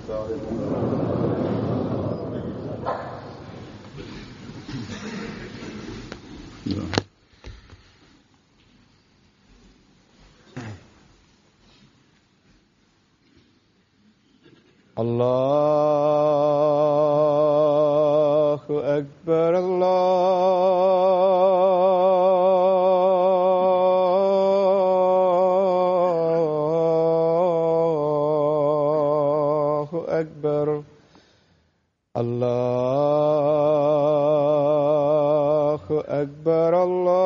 الله أكبر الله أكبر الله أكبر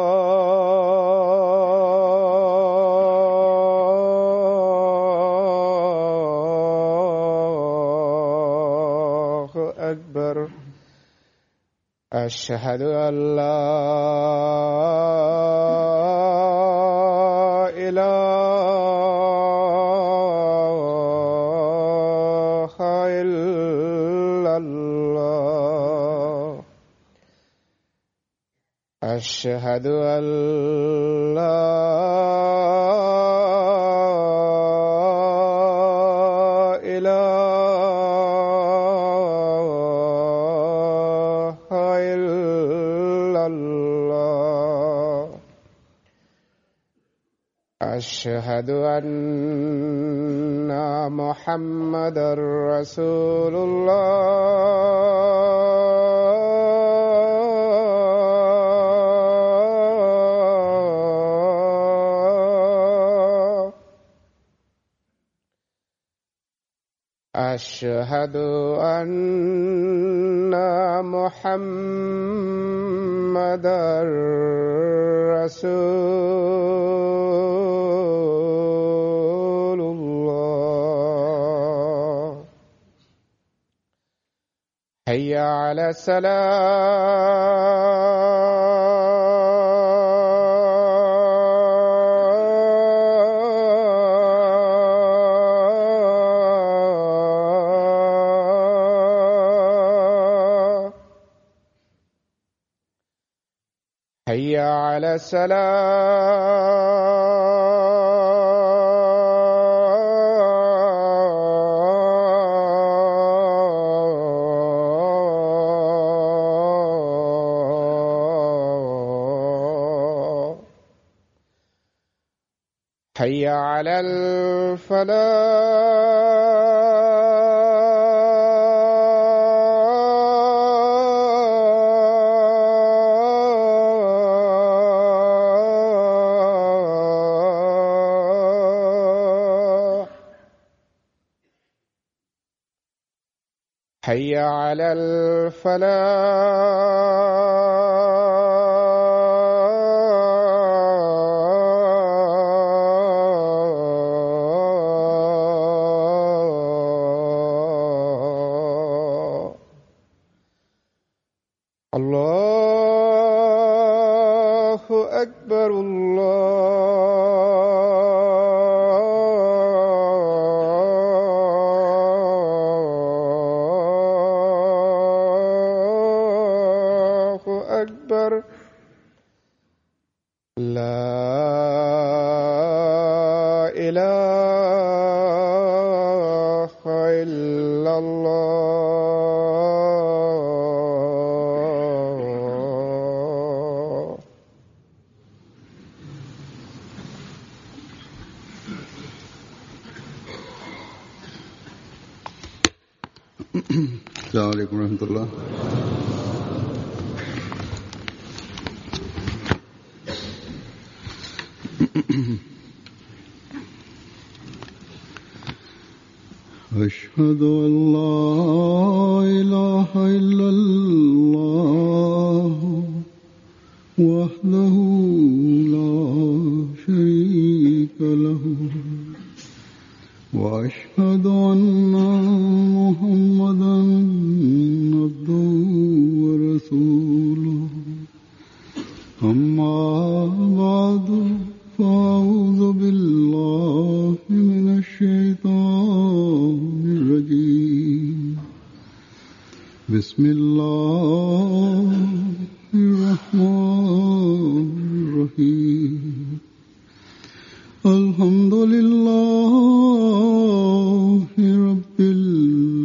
الله أكبر أشهد أن لا إله إلا الله أشهد أن لا إله إلا الله أشهد أن محمدا رسول الله أشهد أن محمدا رسول الله حي على السلام حي على السلام حي على الفلاح حي على الفلاح الله أكبر الله أكبر لا إله إلا الله السلام عليكم ورحمة الله أشهد أن لا إله إلا الله وحده لا شريك له وأشهد أن محمدا عبده ورسوله أما بعد فأعوذ بالله من الشيطان الرجيم بسم الله الرحمن الرحيم الحمد لله رب العالمين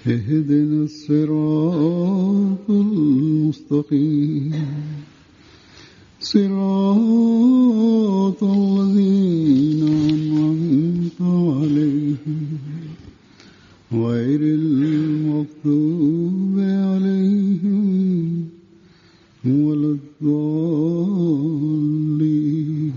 اهدنا الصراط المستقيم صراط الذين أنعمت عليهم غير المغضوب عليهم ولا الضالين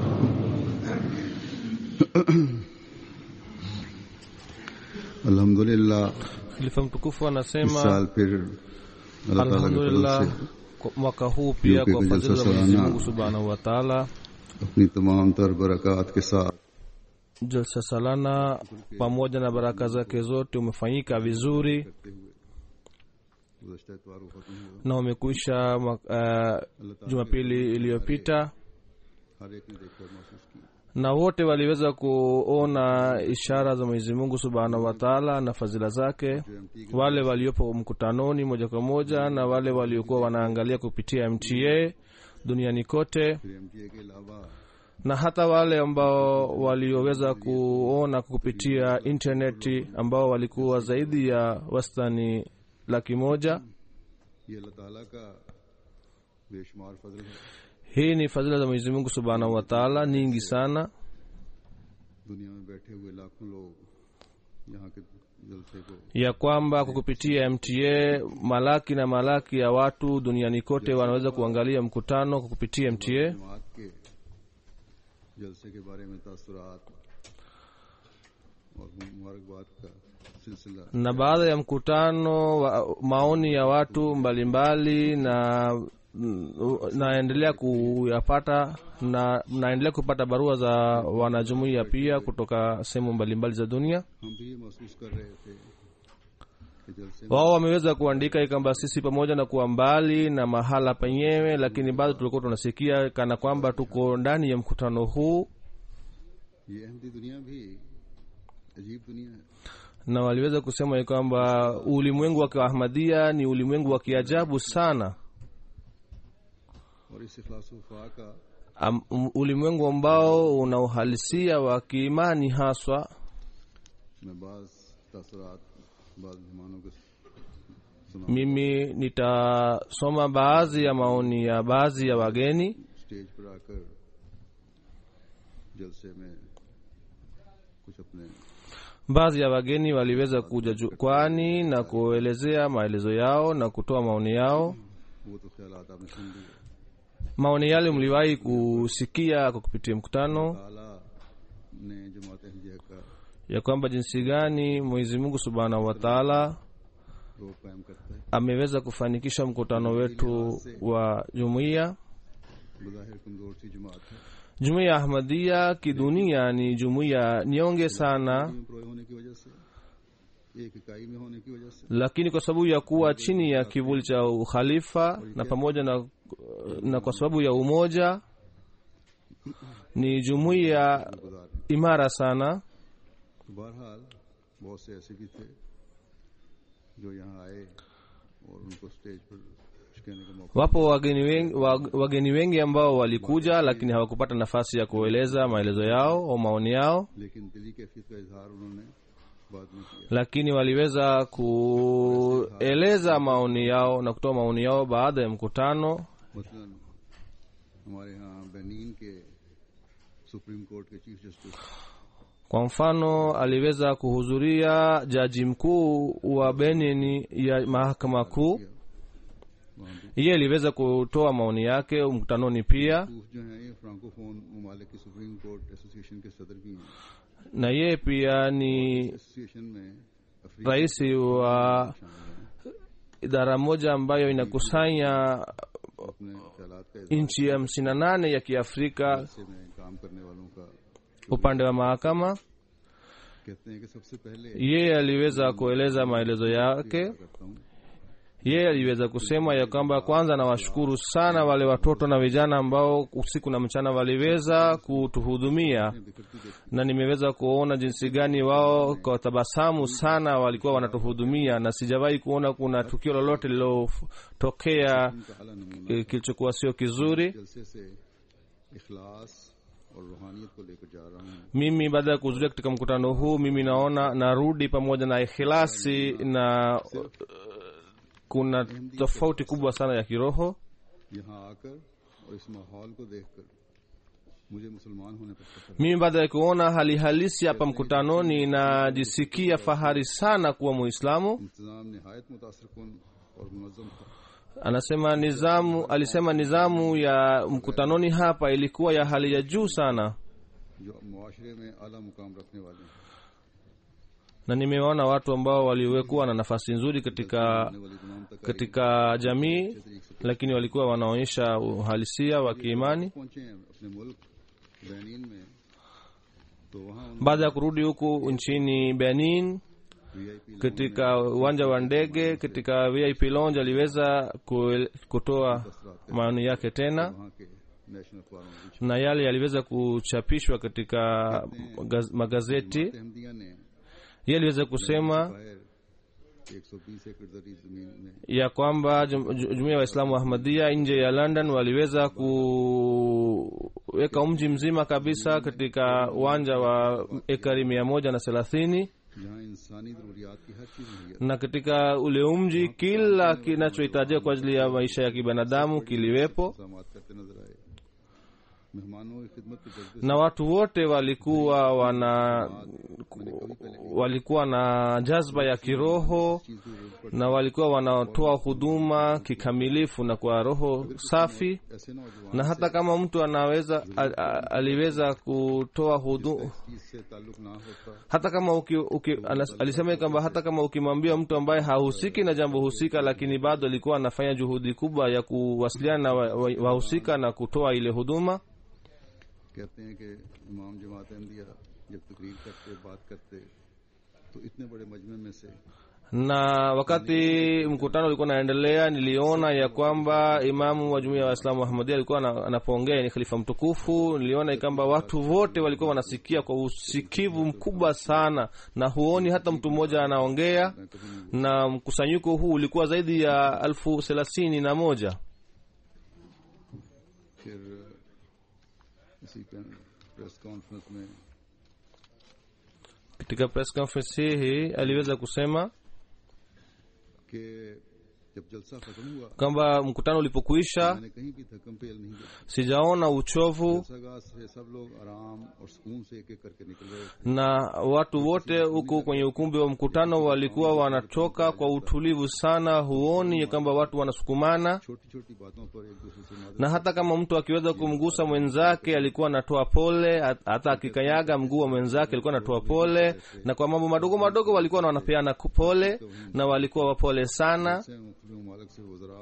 अल्हम्दुलिल्लाह khalifa mtukufu इस anasema साल फिर अल्लाह ताला के फजल alhamdulillah से kwa- mwaka huu pia Yupi kwa kwenye fadhila za sasa mwenyezi na- mungu subhanahu wa taala अपनी तमाम तर बरकत के साथ jalsa salana pamoja na baraka zake zote umefanyika vizuri गुज़श्ता इतवार को खत्म हुआ na umekwisha ma- uh, jumapili iliyopita हर एक ने देखा और महसूस किया na wote waliweza kuona ishara za mwenyezi mungu subhanahu wa taala na fadhila zake wale waliopo mkutanoni moja kwa moja na wale waliokuwa wanaangalia kupitia mta duniani kote फिर MTA के अलावा na hata wale ambao walioweza kuona kupitia intaneti ambao walikuwa zaidi ya wastani laki moja ये अल्लाह ताला का बेशुमार फजल है hii ni fadhila za mwenyezi mungu subhanahu wa taala nyingi sana दुनिया में बैठे हुए लाखों लोग यहाँ के जलसे को ya kwamba kwa kupitia mta malaki na malaki ya watu duniani kote wanaweza kuangalia mkutano kwa kupitia mta जमात के जलसे के बारे में तासुरात और मुबारकबाद का सिलसिला na baada ya mkutano wa, maoni ya watu mbalimbali na naendelea kuyapata na naendelea kupata barua za wanajumuiya pia kutoka sehemu mbalimbali za dunia हम भी ये महसूस कर रहे थे कि जलसे में wao wameweza kuandika kwamba sisi pamoja na kuwa mbali na mahala penyewe lakini bado tulikuwa tunasikia kana kwamba tuko ndani ya mkutano huu ये अहमदी दुनिया भी अजीब दुनिया है na waliweza kusema ya kwamba ulimwengu wa kiahmadia ni ulimwengu wa kiajabu sana और इस इखलास वफा का Am, um, ulimwengu ambao una uhalisia wa kiimani haswa मैं बाज तासुरात बाज मेहमानों के सुना mimi nitasoma baadhi ya maoni ya baadhi ya wageni stage पर आकर जलसे में कुछ अपने baadhi ya wageni waliweza kuja jukwani na kuelezea maelezo yao na kutoa maoni yao वो तो ख्याल आपने सुन लिए maoni yale mliwahi kusikia kwa kupitia mkutano ताला ने जमात अहमदिया का ya kwamba jinsi gani mwenyezi mungu subhanahu wa taala रोग कायम करता है ameweza kufanikisha mkutano wetu wa jumuiya बज़ाहिर कमजोर सी जमात है jumuiya ya ahmadia kidunia ni jumuiya nyonge sana में प्रोय होने की वजह से एक इकाई में होने की वजह से lakini kwa sababu ya kuwa chini ya kivuli cha ukhalifa na pamoja na, na kwa sababu ya umoja ni jumuiya गुजार imara sana तो बहरहाल बहुत से ऐसे भी थे जो यहाँ आए और उनको स्टेज पर कुछ कहने का मौका wapo wageni wengi, wag- wageni wengi ambao walikuja lakini hawakupata nafasi ya kueleza maelezo yao au maoni yao लेकिन दिली कैफियत का इजहार उन्होंने बाद में किया lakini waliweza kueleza maoni yao na kutoa maoni yao baada ya mkutano मसलन हमारे यहाँ बेनीन के सुप्रीम कोर्ट के chief justice kwa mfano aliweza kuhudhuria jaji mkuu wa benin ya mahakama kuu वहाँ भी yeye aliweza kutoa maoni yake mkutanoni pia सूफ जो हैं ये फ्रांकोफोन ममालिक की सुप्रीम कोर्ट एसोसिएशन के सदर भी हैं na yeye pia ni association में अफ्रीका rais wa शामिल हैं idara moja ambayo inakusanya अपने ख्यालात का इजहार nchi hamsini na nane ya kiafrika से में काम करने वालों का upande wa mahakama कहते हैं कि सबसे पहले yeye aliweza kueleza maelezo yake करता हूँ yeye aliweza kusema ya kwamba kwanza nawashukuru sana wale watoto na vijana ambao usiku na mchana waliweza kutuhudumia na nimeweza kuona jinsi gani wao kwa tabasamu sana walikuwa wanatuhudumia na sijawahi kuona kuna tukio lolote lililotokea का अला नमूना eh, kilichokuwa sio kizuri जलसे से इखलास और रूहानियत को लेकर जा रहा हूँ mimi baada ya kuhudhuria katika mkutano huu mimi naona narudi pamoja na ikhilasi na uh, kuna tofauti kubwa sana ya kiroho यहाँ आकर और इस माहौल को देखकर मुझे मुसलमान होने पर फख्र है। mimi baada ya kuona hali halisi hapa mkutanoni najisikia fahari sana kuwa muislamu इंतजाम नहायत मुतासर कन और मुनज़म था anasema nizamu alisema nizamu ya mkutanoni hapa ilikuwa ya hali ya juu sana जो मुआशरे में आला मुकाम रखने वाले हैं na nimeona watu ambao waliwekuwa na nafasi nzuri katika आने वाली तमाम तक katika jamii lakini walikuwa wanaonyesha uhalisia wa kiimani पहुंचे हैं अपने मुल्क बेनिन में तो वहाँ baada ya kurudi huku nchini benin VIP katika uwanja wa ndege katika vip lounge aliweza kuel- kutoa maoni yake tena वहाँ के नेशनल अखबारों में भी na yale yaliweza kuchapishwa katika gaz- magazeti Ahmadiyya ने yeye aliweza kusema बाहर 120 एकड़ जरी जमीन में ya kwamba jum- ju- jumuiya ya waislamu wa ahmadia nje ya london waliweza kuweka mji mzima kabisa katika uwanja wa ekari mia moja na thelathini जहाँ इंसानी जरूरियात की हर चीज मुहैया na katika ule mji kila kinachohitajika kwa ajili ya maisha ya kibinadamu kiliwepo इंतजाम करते नजर आए मेहमानों की खिदमत के जज्बे na watu wote walikuwa wana walikuwa na jazba ya kiroho चीज की जरूरत पड़ती na walikuwa wanatoa huduma kikamilifu na kwa roho safi ऐसे नौजवान na hata kama mtu anaweza a, a, aliweza kutoa hudu चीज से ताल्लुक ना होता hata kama uki, uki, anas, alisema kwamba hata kama ukimwambia mtu ambaye hahusiki na jambo husika lakini bado alikuwa anafanya juhudi kubwa ya kuwasiliana na wahusika wa, wahusika na kutoa ile huduma कहते हैं कि इमाम जमात अहमदिया जब तकरीर करते बात करते तो इतने बड़े मजमे में से na wakati mkutano ulikuwa unaendelea niliona ya kwamba imamu wa jumuiya ya waislamu wa ahmadia alikuwa ana- anapoongea ni khalifa mtukufu niliona ya kwamba watu wote walikuwa wanasikia kwa usikivu mkubwa sana na huoni hata mtu mmoja anaongea na mkusanyiko huu ulikuwa zaidi ya elfu thelathini na moja फिर इसी press conference में katika press conference hii aliweza kusema कि जब जलसा खत्म हुआ kwamba mkutano ulipokuisha मैंने कहीं भी थकम पेल नहीं देखा sijaona uchovu जलसागाह से सब लोग आराम और सुकून से एक एक करके निकल रहे थे na watu wote huko kwenye ukumbi wa mkutano walikuwa wanatoka kwa utulivu sana huoni ya kwamba watu wanasukumana छोटी छोटी बातों पर एक दूसरे से मदद na hata kama mtu akiweza kumgusa mwenzake alikuwa anatoa pole hat- hata akikanyaga mguu wa mwenzake alikuwa anatoa pole na kwa mambo madogo madogo walikuwa na wanapeana ku- pole na walikuwa wapole sana से मुख्तलिफ ममालिक से वजरा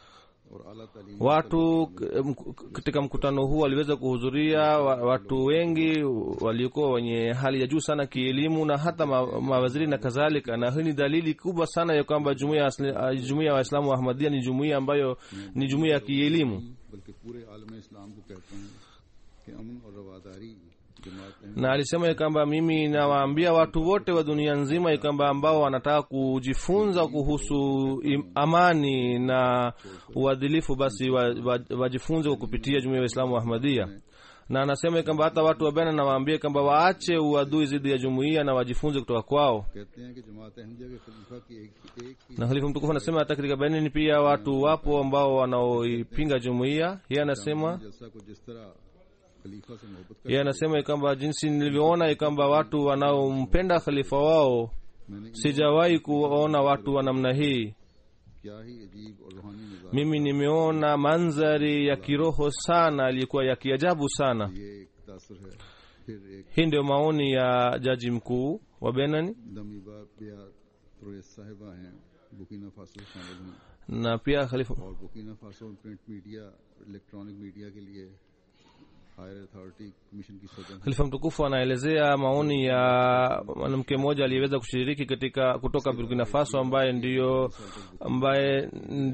और अला तालीम watu k- mk- katika mkutano huu waliweza kuhudhuria wa- watu wengi waliokuwa wenye hali ya juu sana kielimu na hata ma- mawaziri na kadhalika na hii ni dalili kubwa sana ya kwamba jumuiya ya asli- ah, jumuiya ya waislamu wa ahmadia ni jumuiya ambayo ni jumuiya ya kielimu बल्कि पूरे आलम इस्लाम को कहता हूँ कि अमन और रवादारी जमात Ahmad na alisema ya kwamba mimi nawaambia watu wote wa dunia nzima ya kwamba ambao wanataka kujifunza kuhusu im- amani na uadilifu basi wa- wa- wajifunze kwa kupitia jumuiya ya waislamu wa ahmadia na anasema ya kwamba hata watu wa bena nawaambia kwamba waache uadui dhidi ya jumuiya na wajifunze kutoka kwao कहते हैं कि जमात अहमदिया के खलीफा की एक एक ही na khalifa mtukufu anasema hata katika benin pia watu wapo ambao wanaoipinga jumuiya yeye anasema जलसा को जिस तरह खलीफा से मोहब्बत कर yeye anasema ya kwamba jinsi nilivyoona ya kwamba watu wanaompenda khalifa wao मैंने sijawahi kuona watu wa namna hii क्या ही अजीब और रूहानी निजाम mimi nimeona mandhari ya kiroho sana yaliyokuwa ya kiajabu sana ये एक तासर है फिर एक hii ndio maoni ya jaji mkuu wa benani दमीबा बिया त्रोयस साहिबा हैं बुकीना फासो से शामिल हुई na pia khalifa और बुकीना फासो में प्रिंट मीडिया इलेक्ट्रॉनिक मीडिया के लिए हायर अथॉरिटी कमीशन की सदन khalifa mtukufu anaelezea maoni ya mwanamke mmoja aliyeweza kushiriki katika kutoka burkina faso ambaye ndiyo ambaye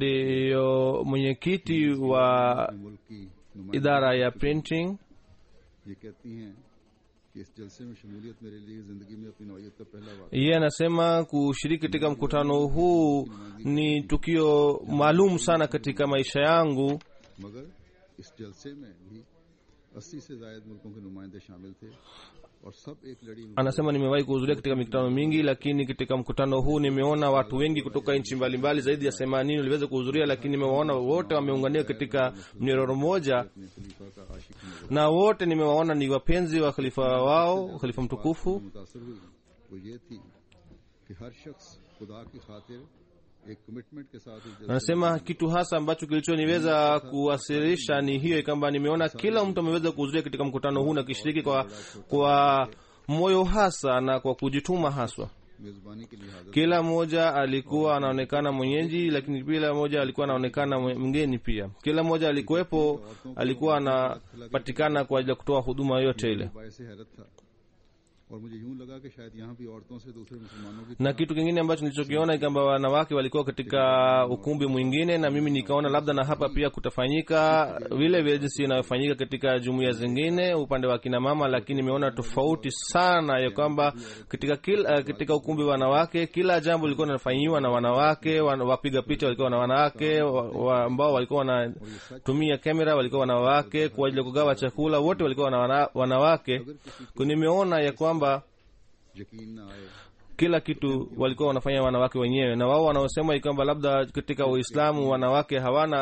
ndiyo mwenyekiti wa मुल्क की नुमाइंदगी idara ya printing ये कहती हैं कि इस जलसे में शमूलियत मेरे लिए जिंदगी में अपनी नौयत का पहला वाक़ yeye anasema kushiriki katika mkutano huu ni tukio maalum sana katika maisha yangu मगर इस जलसे में भी अस्सी से जायद मुल्कों के नुमाइंदे शामिल थे और सब एक लड़ी में anasema nimewahi kuhudhuria katika mikutano mingi lakini katika mkutano huu nimeona watu wengi kutoka nchi mbalimbali zaidi ya themanini waliweza kuhudhuria lakini nimewaona wote wameunganika katika mnyororo mmoja अपने खलीफा का आशिक नजर na wote nimewaona ni wapenzi wa khalifa wao khalifa mtukufu मुतासर हुई वो ये थी कि हर शख्स खुदा की खातिर एक कमिटमेंट के साथ इस जलसे anasema kitu hasa ambacho kilichoniweza kuwasilisha ni hiyo kwamba nimeona kila mtu ameweza kuhudhuria katika mkutano huu na kishiriki kwa, kwa moyo hasa na kwa kujituma haswa मेजबानी के लिए हाजिर kila mmoja alikuwa anaonekana mwenyeji lakini kila mmoja alikuwa anaonekana mwe- mgeni pia kila mmoja alikuwepo alikuwa anapatikana kwa ajili ya kutoa huduma yote ile बायस हैरत था और मुझे यूं लगा कि शायद यहाँ भी औरतों से दूसरे मुसलमानों की na kitu kingine ambacho nilichokiona ni kwamba wanawake walikuwa katika ukumbi mwingine na mimi nikaona labda na hapa pia kutafanyika vile vile jinsi inayofanyika katika jumuiya zingine upande wa kina mama lakini nimeona tofauti sana ya kwamba katika kila, katika ukumbi wa wanawake kila jambo lilikuwa linafanyiwa na wanawake wan, wapiga picha walikuwa na wanawake wa, wa, ambao walikuwa wanatumia kamera walikuwa wanawake kwa ajili ya kugawa chakula wote walikuwa na wana, wanawake nimeona ya kwamba यकीन न आए kila kitu walikuwa wanafanya wanawake wenyewe na wao wanaosema kwamba labda katika uislamu wanawake hawana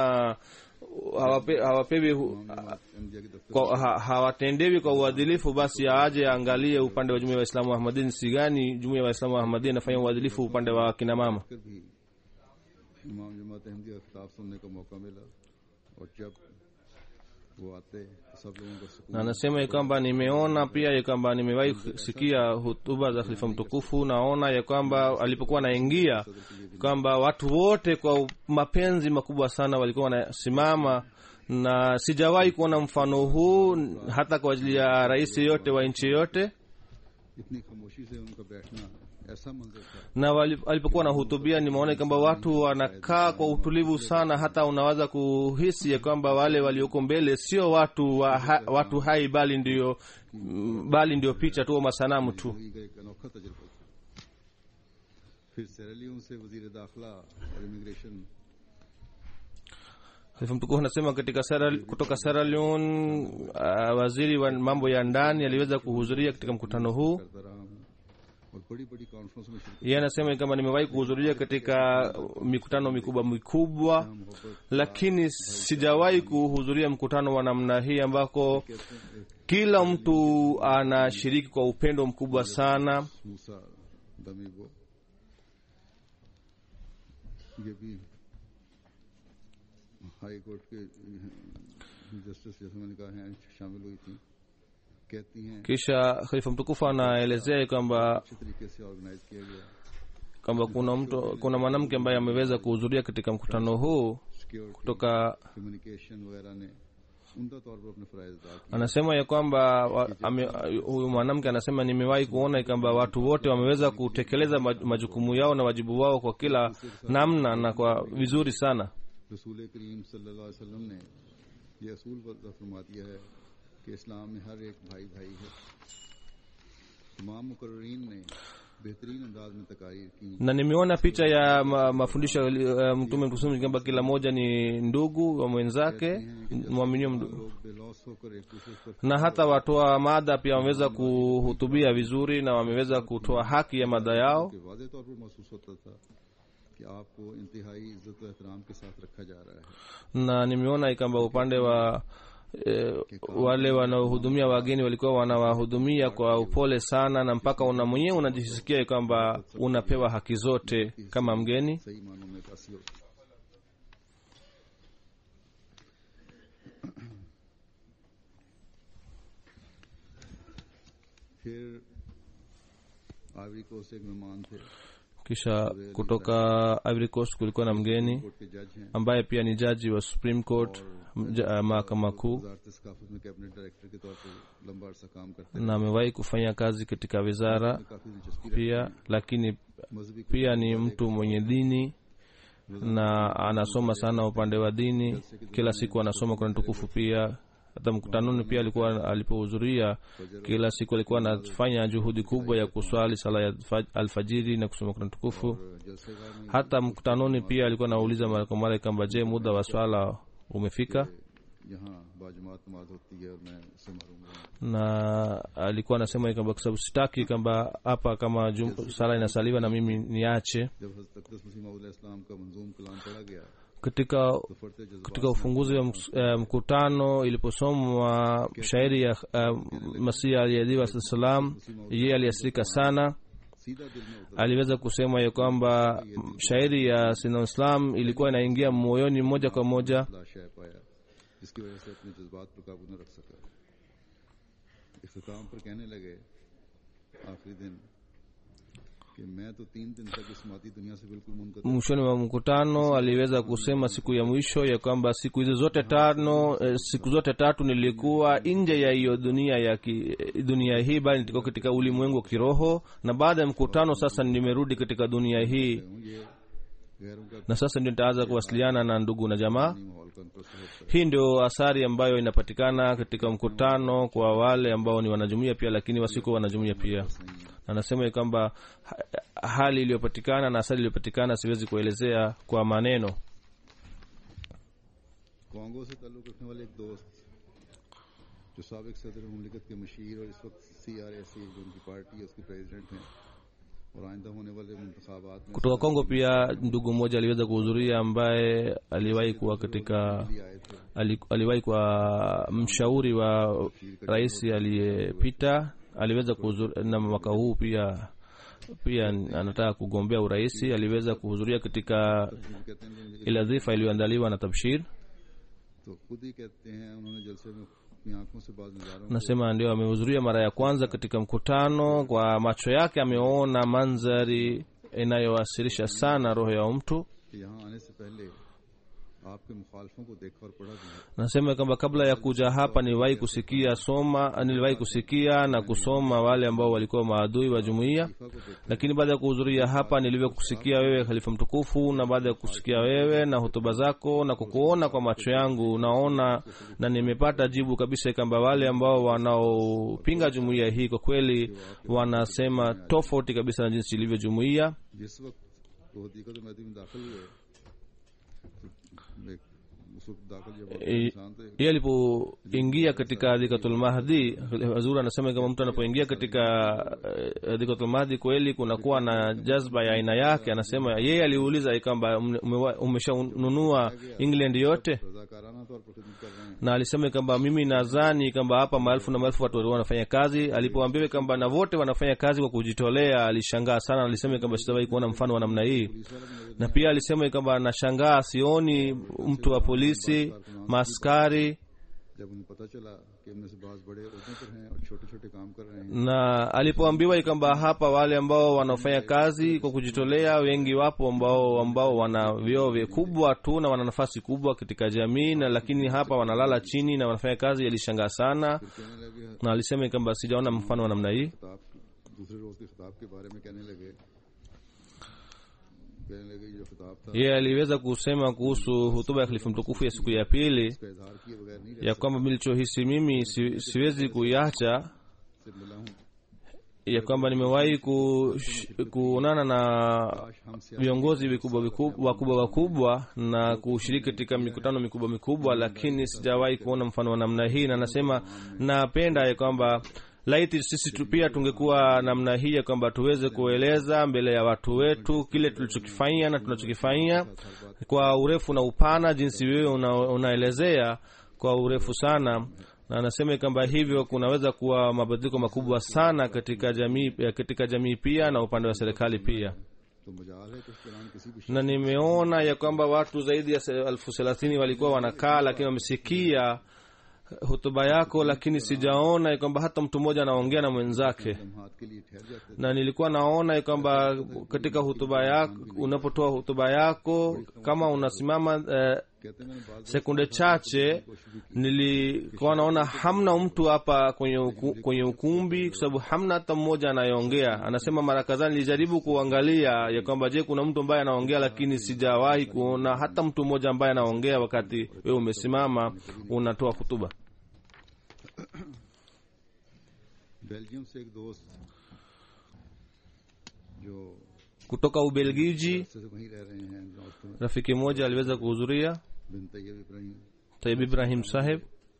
hawape, hawapewi hu- एमजिया के दफ्तर kwa, ha, hawatendewi kwa uadilifu basi aje aangalie upande wa jumuia ya waislamu wa ahmadin si gani jumuia ya waislamu wa ahmadin inafanya uadilifu upande wa kina mama कर भी इमाम जमात अहमदिया का खिताब सुनने का मौका मिला और जब वो आते तो सब लोगों को सुकून na anasema ya kwamba nimeona pia ya kwamba nimewahi sikia hutuba za khalifa mtukufu naona ya kwamba alipokuwa anaingia kwamba watu wote kwa mapenzi makubwa sana walikuwa wanasimama na sijawahi kuona mfano huu hata kwa ajili ya rais yote wa nchi yote इतनी खामोशी से उनका बैठना ऐसा मंजर था na wali- alipokuwa anahutubia nimeona kwamba watu wanakaa kwa utulivu sana hata unaweza kuhisi ya kwamba wale walioko mbele sio watu wa ha, watu hai bali ndio mm, bali ndio picha tu au masanamu tu जिंदगी का एक अनोखा तजुर्बा था फिर सेरेलियन से वजीर दाखिला और immigration Khalifa mtukufu anasema katika Sierra, kutoka Sierra Leone uh, waziri wa mambo ya ndani aliweza kuhudhuria katika mkutano huu करता रहा हूँ और बड़ी बड़ी कॉन्फ्रेंस में शिरकत yeye anasema kama nimewahi kuhudhuria katika mikutano mikubwa mikubwa मोहब्बत lakini sijawahi kuhudhuria mkutano wa namna hii ambako kila mtu anashiriki kwa upendo mkubwa sana मूसा दमी वो ये भी हाई कोर्ट के जस्टिस जैसे मैंने कहा है शामिल हुई थी कहती हैं kisha khalifa mtukufu anaelezea kwamba अच्छे तरीके से ऑर्गेनाइज किया गया kwamba kuna mtu kuna mwanamke ambaye ameweza kuhudhuria katika mkutano huu security kutoka communication वगैरह ने उमदा तौर पर अपने फ़राइज अदा किए anasema ya kwamba wa- ame- huyu mwanamke anasema nimewahi kuona kwamba watu wote wameweza kutekeleza maj- majukumu yao na wajibu wao kwa kila namna na kwa vizuri sana रसूल करीम सल्लल्लाहु अलैहि वसल्लम ने ये असूल वज़ा फरमा दिया है कि इस्लाम में हर एक भाई भाई है तमाम मुकर्रीन ने बेहतरीन अंदाज में तकारीर की na nimeona picha ya ma, mafundisho ya uh, mtume mtukufu kwamba kila mmoja ni ndugu wa mwenzake mwaminio mdu- लोग बेलौस होकर एक दूसरे पर na hata watoa mada pia wameweza kuhutubia vizuri na wameweza kutoa haki ya mada yao के वादे तौर पर महसूस होता था कि आपको इंतहाई इज्जत और एहतराम के साथ रखा जा रहा है na nimeona kwamba upande wa e, wale wanaohudumia wageni walikuwa wanawahudumia kwa upole sana na mpaka una mwenyewe unajisikia kwamba unapewa haki zote kama mgeni सही मानों में एक असल होता है। फिर आइवरी कोस्ट एक मेहमान थे kisha kutoka Ivory Coast kulikuwa na mgeni court के जज हैं ambaye pia ni jaji wa Supreme Court mja- mahakama kuu वजारत सकाफत में कैबिनेट डायरेक्टर के तौर पर लंबा अरसा काम करते na amewahi kufanya kazi katika wizara हैं काफी दिलचस्पी pia lakini रखती मजहबी pia ni mtu mwenye dini na anasoma sana upande wa dini kila siku anasoma kuna tukufu pia hata mkutanoni pia alikuwa alipohudhuria kila siku alikuwa anafanya juhudi kubwa ya kuswali sala ya fa- alfajiri na kusoma kuna tukufu जलसेगार में hata mkutanoni pia alikuwa anauliza mara kwa mara kwamba je muda wa swala umefika यहाँ बाजमात नमाज होती है और मैं उससे महरूम रहूँ na alikuwa anasema kwamba kwa sababu sitaki kwamba hapa kama jum, sala inasaliwa na mimi niache जब हज़रत अक़दस मसीह मौद इस्लाम का मंजूम कलाम पढ़ा गया katika तो फरते जज्बात katika ufunguzi wa ms- eh, mkutano iliposomwa shairi ya uh, masihi aliyedhiwa saa salam yeye aliasirika sana सीधा दिल में उतर aliweza kusema ya kwamba mm, shairi ya sina islam ilikuwa inaingia moyoni moja kwa moja ला शय पाया जिसकी वजह से अपने जज्बात पर काबू न रख सका इख्तिताम पर कहने लगे आखिरी दिन कि मैं तो तीन दिन तक इस माती दुनिया से बिल्कुल मुनकत mwishoni mwa mkutano aliweza kusema siku ya mwisho ya kwamba siku hizi zote tano eh, siku zote tatu nilikuwa nje ya hiyo dunia ya ki, dunia hii bali nilikuwa katika ulimwengu wa kiroho na baada ya mkutano sasa nimerudi katika dunia hii हूँ ये गैरों का na sasa ndio nitaanza kuwasiliana na ndugu na jamaa माहौल का उनको सहयोग hii ndio athari ambayo inapatikana katika mkutano kwa wale ambao ni wanajumuia pia lakini wasiko wanajumuia pia anasema ya kwamba ha- hali iliyopatikana na athari iliyopatikana siwezi kuelezea kwa maneno Congo से ताल्लुक रखने वाले एक दोस्त जो सबक सदर ममलिकत के मशीर और इस वक्त सी आर एस जो उनकी पार्टी है उसके प्रेसिडेंट हैं और आइंदा होने वाले मुंतखाबात में kutoka kongo pia ndugu mmoja aliweza kuhudhuria ambaye aliwahi kuwa katika भी आए थे ali- aliwahi kuwa mshauri wa rais aliyepita aliweza kuhudhuria na mwaka huu pia pia anataka kugombea urais aliweza kuhudhuria katika वो कहते हैं कि ile dhifa iliyoandaliwa na tabshir तो खुद ही कहते हैं उन्होंने जलसे में अपनी आंखों से बाद नजारों को nasema ndio amehudhuria mara ya kwanza katika mkutano kwa macho yake ameona mandhari inayowasilisha sana roho ya mtu कि यहाँ आने से पहले आपके मुखालफों को देखा और पढ़ा भी है nasema kwamba kabla ya kuja hapa niliwahi kusikia soma niliwahi kusikia na kusoma wale ambao walikuwa maadui wa jumuiya खलीफा को देखा lakini baada ya kuhudhuria hapa nilivyo kusikia wewe khalifa mtukufu na baada ya kusikia wewe na hotuba zako na kukuona kwa macho yangu naona na nimepata jibu kabisa kwamba wale ambao wanaopinga jumuiya hii kwa kweli wanasema tofauti kabisa na jinsi ilivyo jumuiya जिस वक्त वो हदीकत महदी में दाखिल हुए तो एक- उस वक्त दाखिल जब होते Eh, इंसान तो yeye alipoingia katika adhikatul mahdi hazur anasema kama mtu anapoingia katika eh, adhikatul mahdi kweli kunakuwa na jazba ya aina yake anasema yeye aliuliza kwamba ume- umeshanunua england yote रजाकाराना तौर पर खिदमत कर रहे हैं na alisema kwamba mimi nadhani kwamba hapa maelfu na maelfu watu wanafanya kazi alipoambiwa kwamba na wote wanafanya kazi kwa kujitolea alishangaa sana alisema kwamba sitawahi kuona mfano wa namna hii na pia alisema kwamba anashangaa sioni mtu wa polisi maaskari जब उन्हें पता चला कि इनमें से बाज बड़े उहदों पर हैं और छोटे छोटे काम कर रहे हैं na alipoambiwa kwamba hapa wale ambao wanafanya kazi kwa kujitolea wengi wapo ambao ambao wana vyoo vikubwa tu na wana nafasi kubwa katika jamii na lakini hapa wanalala chini na wanafanya kazi alishangaa sana कहने लगे na alisema kwamba sijaona mfano wa namna hii खिताब दूसरे रोज के खिताब के बारे में कहने लगे कहने लगे ये जो खिताब था yeye aliweza kusema kuhusu hutuba ya khalifa mtukufu ya siku ya pili इसका इजहार किए बगैर नहीं रह ya kwamba nilichohisi mimi si, siwezi kuiacha से मिला हूँ ya kwamba nimewahi ku, kuonana na काश हमसे viongozi vikubwa vikubwa- wakubwa wakubwa na kushiriki katika mikutano mikubwa mikubwa lakini sijawahi kuona mfano wa namna hii na nasema napenda ya kwamba laiti sisi tu pia tungekuwa namna hii ya kwamba tuweze kueleza mbele ya watu wetu kile tulichokifanyia na tunachokifanyia kwa urefu na upana jinsi wewe una, unaelezea kwa urefu sana na anasema kwamba hivyo kunaweza kuwa mabadiliko makubwa sana katika jamii katika jamii pia na upande wa serikali pia तो मजाल है कि इस दौरान किसी भी na nimeona ya kwamba watu zaidi ya se- elfu thelathini walikuwa wanakaa lakini wamesikia hutuba yako lakini sijaona ya kwamba hata mtu mmoja anaongea na mwenzake लम्हात के लिए ठहर जाते na nilikuwa naona ya kwamba katika hutuba yako unapotoa hutuba yako kama unasimama eh, कहते हैं मैंने बात sekunde chache nilikuwa naona hamna mtu hapa kwenye, uku, kwenye ukumbi kwa sababu hamna hata mmoja anayeongea anasema mara kadhaa nilijaribu kuangalia ya kwamba je kuna mtu ambaye anaongea lakini sijawahi kuona hata mtu mmoja ambaye anaongea wakati wewe umesimama unatoa hutuba Belgium से एक दोस्त जो kutoka ubelgiji से वहीं रह रहे हैं दोस्तों rafiki mmoja aliweza kuhudhuria Bin Tayyab Ibrahim taib ibrahim saheb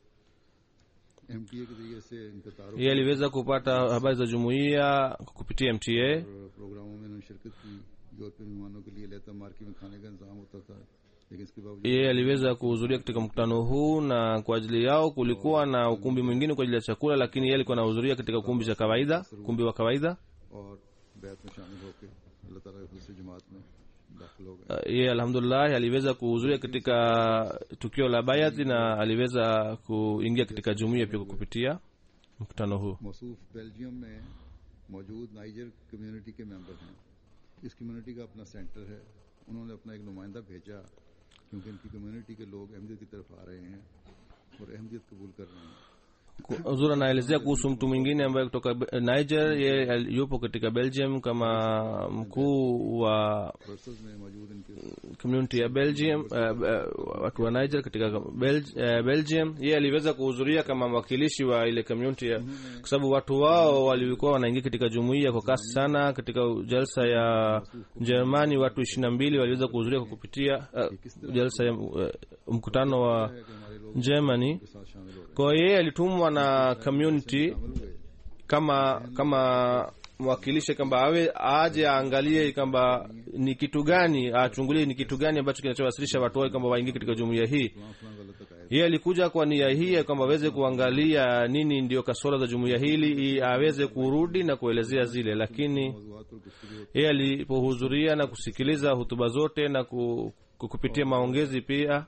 एम के जरिए से इनका तारुफ yeye aliweza kupata habari za jumuiya kupitia mta और प्रोग्रामों में उन्होंने शिरकत की यूरोपीय मेहमानों के लिए लेता मार्की में खाने का इंतजाम होता था लेकिन इसके बावजूद yeye aliweza kuhudhuria katika mkutano huu na kwa ajili yao kulikuwa na ukumbi mwingine kwa ajili ya chakula lakini yeye alikuwa anahudhuria katika ukumbi cha kawaida ukumbi wa kawaida और बैत में शामिल होकर अल्लाह ताला के फजल से जमात में दाखिल हो गए Uh, yeye alhamdulillah aliweza kuhudhuria katika tukio la bayati na aliweza kuingia katika jumuiya pia kupitia mkutano huu मौसूफ बेल्जियम में मौजूद नाइजर कम्युनिटी के मेंबर हैं इस कम्युनिटी का अपना सेंटर है उन्होंने अपना एक नुमाइंदा भेजा क्योंकि इनकी कम्युनिटी के लोग अहमदियत की तरफ आ रहे हैं और अहमदियत कबूल कर रहे हैं uzuri anaelezea kuhusu mtu mwingine ambaye kutoka Be- niger yeye al- yupo katika belgium kama mkuu wa Brussels में मौजूद इनके community ya belgium uh, uh, watu wa niger katika Bel- uh, belgium yeye aliweza kuhudhuria kama mwakilishi wa ile community ya kwa sababu watu wao walikuwa wanaingia katika jumuiya kwa kasi sana katika jalsa ya jerumani watu ishirini na mbili waliweza kuhudhuria kwa kupitia uh, jalsa ya uh, mkutano wa है कि हमारे लोग germany के साथ शामिल हो रहे हैं kwa hiyo yeye alitumwa na community शामिल हुए kama kama mwakilishi kwamba awe aje aangalie kwamba ni kitu gani achungulie ni kitu gani ambacho kinachowasilisha watu wao kwamba waingie katika jumuiya hii फलां फलां गलत अकायद yeye alikuja kwa nia hii ya kwamba aweze kuangalia nini ndio kasoro za jumuiya hili ili aweze kurudi na kuelezea zile lakini मौजूद पर गुफ्तगू yeye alipohudhuria na kusikiliza hutuba zote na ku, ku- kupitia maongezi pia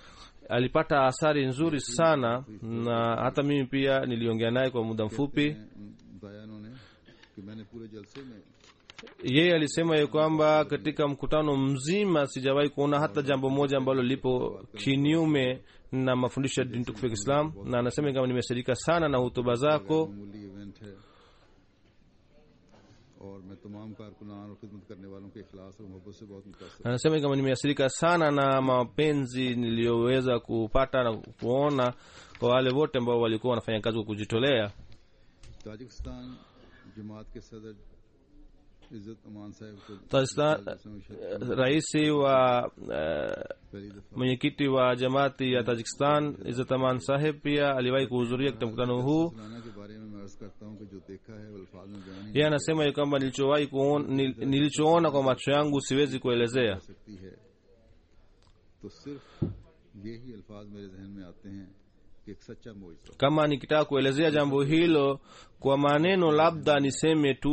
alipata athari nzuri sana na hata mimi pia niliongea naye kwa muda mfupi बताया उन्होंने कि मैंने पूरे जलसे में yeye alisema ya kwamba katika mkutano mzima sijawahi kuona hata jambo moja ambalo lipo kinyume na mafundisho ya dini tukufu ya Kiislam, na anasema kama nimesaidika sana na hutuba zako. मामूली event है और मैं तमाम कारकुनान और खिदमत करने वालों के इखलास और मोहब्बत से बहुत मुतासर Na anasema kama nimeathirika sana na mapenzi niliyoweza kupata na kuona kwa wale wote ambao walikuwa wanafanya kazi kwa kujitolea. Tajikistan जमात के सदर इज्जत अमान साहब को Tajikistan, rais wa eh, पहली दफा mwenyekiti wa jamati ya Tajikistan Izzat Aman Saheb pia aliwahi kuhudhuria katika mkutano huu. फलाना के बारे में मैं अर्ज करता हूँ कि जो देखा है वो अल्फाज में बयान नहीं yeye anasema ya kwamba nilichowahi kuona, nil- nilichoona kwa macho yangu siwezi kuelezea कर सकती है तो सिर्फ यही अल्फाज मेरे जहन में आते हैं कि एक सच्चा मोइजा kama nikitaka kuelezea jambo hilo kwa maneno labda niseme tu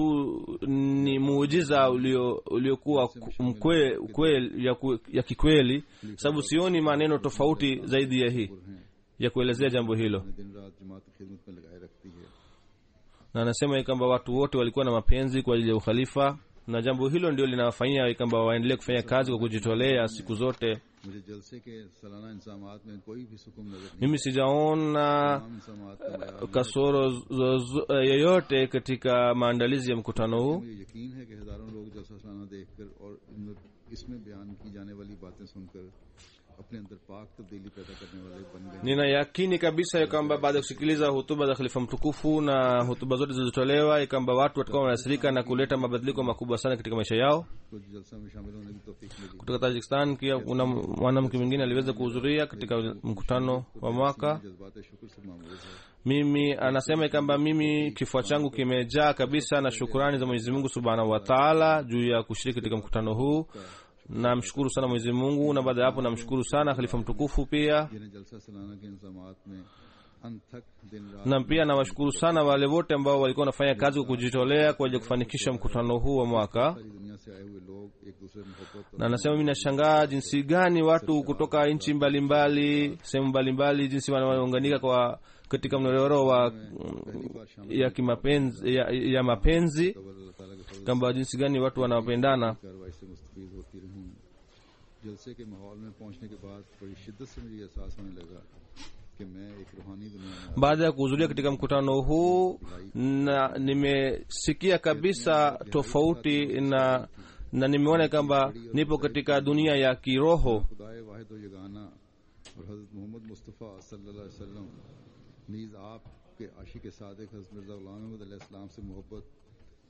ni muujiza ulio- uliokuwa ku- mkwe, kwe, ya, ku- ya kikweli sababu sioni maneno tofauti zaidi ya hii हैं ya kuelezea jambo hilo अपने दिन रात जमात की खिदमत में लगाए रखती है na anasema ya kwamba watu wote walikuwa na mapenzi kwa ajili ya ukhalifa na jambo hilo ndio linawafanyia ya kwamba waendelee kufanya kazi kwa kujitolea siku zote मुझे जलसे के सालाना इंसामात में कोई भी सुकून नजर नहीं mimi sijaona तमाम इंसामात का बयान kasoro zozo- yoyote katika maandalizi ya mkutano huu मुझे यकीन है कि हजारों लोग जलसा सालाना देखकर और इन- इसमें बयान की जाने वाली बातें सुनकर अपने अंदर पाक तब्दीली पैदा करने वाले बन गए nina yakini kabisa ya kwamba baada ya kusikiliza hutuba za khalifa mtukufu na hutuba zote zilizotolewa ya kwamba watu watakuwa wanaathirika na kuleta mabadiliko makubwa sana katika maisha yao कुछ जलसा में शामिल होने की तौफीक मिली kutoka tajikistan pia kuna mwanamke mwingine aliweza kuhudhuria katika mkutano wa mwaka जज्बात शुक्र से मामूज है mimi anasema ya kwamba mimi kifua changu kimejaa kabisa na shukurani za mwenyezi mungu subhanahu wa taala juu ya kushiriki katika mkutano huu namshukuru sana mwenyezi mungu na baada ya hapo namshukuru sana khalifa mtukufu pia जिन्हें जलसा सालाना के इंतजामात में अनथक दिन रात na pia nawashukuru sana wale wote ambao walikuwa wanafanya kazi kwa kujitolea kwa ajili ya kufanikisha mkutano huu wa mwaka सारी दुनिया से आए हुए लोग एक दूसरे में मोहब्बत और na nasema mi nashangaa jinsi gani watu kutoka nchi mbalimbali sehemu mbalimbali jinsi wanaunganika kwa katika mnyororo wa पहली बार शामिल ya kimapenzi ya, ya mapenzi तब अल्लाह ताला के फजल kwamba jinsi gani watu wanapendana कार्रवाई से मुस्तफ़ीद होती रही जलसे के माहौल में पहुंचने के बाद बड़ी शिद्दत से मुझे एहसास होने लगा कि मैं एक रूहानी दुनिया में baada ya kuhudhuria katika mkutano huu na nimesikia kabisa tofauti na na nimeona kwamba nipo katika dunia ya kiroho खुदाए वाहिद व यगाना और हज़रत मोहम्मद मुस्तफ़ा सल्लल्लाहु अलैहि वसल्लम नीज़ आप के आशिक सादिक हज़रत मिर्ज़ा ग़ुलाम अहमद अलैहिस्सलाम से मोहब्बत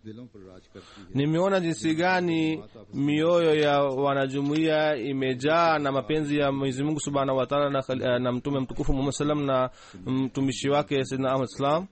दिलों पर राज करती है nimeona jinsi gani mioyo ya wanajumuiya imejaa na mapenzi ya mwenyezi mungu subhanahu wataala na, khali- na mtume mtukufu muhammad salam na mtumishi wake sidna ahmad salam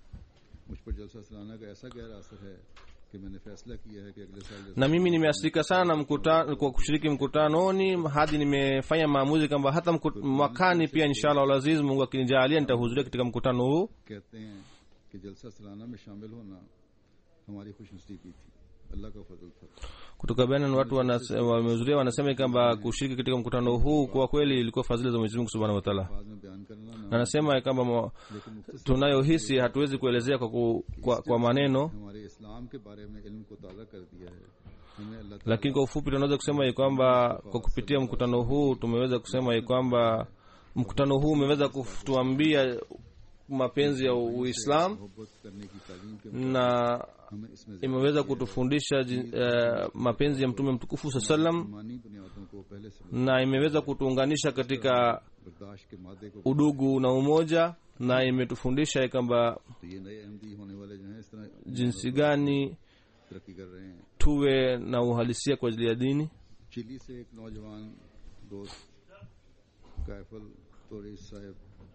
मुझ पर जलसा सलाना का ऐसा गहरा असर है कि मैंने फैसला किया है कि अगले साल जलसा na mimi nimeasirika sana na mkuta, kwa kushiriki mkutanoni hadi nimefanya maamuzi kwamba hata mkut, mwakani pia inshallah alaziz mungu akinijaalia nitahudhuria katika mkutano huu कहते हैं कि जलसा सलाना में शामिल होना हमारी खुशनसीबी थी अल्लाह का फजल था kutoka benin watu wanase- wamehudhuria wanasema kwamba kushiriki katika mkutano huu kwa kweli ilikuwa fadhili za mwenyezi mungu subhanahu wataala बाद में बयान करना ना na anasema kwamba mo- लेकिन मुख्तसर tunayohisi hatuwezi kuelezea kwa, ku, kwa, kwa maneno हमारे इस्लाम के बारे में इल्म को ताज़ा कर दिया है हमें अल्लाह ताला lakini kwa ufupi tunaweza kusema ya kwamba kwa kupitia mkutano huu tumeweza kusema ya kwamba mkutano huu umeweza kutuambia mapenzi ya uislam मोहब्बत करने की तालीम के na हमें इसमें imeweza kutufundisha jin- eh, mapenzi ya mtume mtukufu saa salam मानी बुनियादों को पहले से na imeweza kutuunganisha katika बर्दाश्त के मादे को udugu na umoja na imetufundisha ya kwamba तो ये नए अहमदी होने वाले जो हैं इस तरह jinsi gani तरक्की कर रहे हैं tuwe na uhalisia kwa ajili ya dini Chile से एक नौजवान दोस्त कायफल तोरीस साहब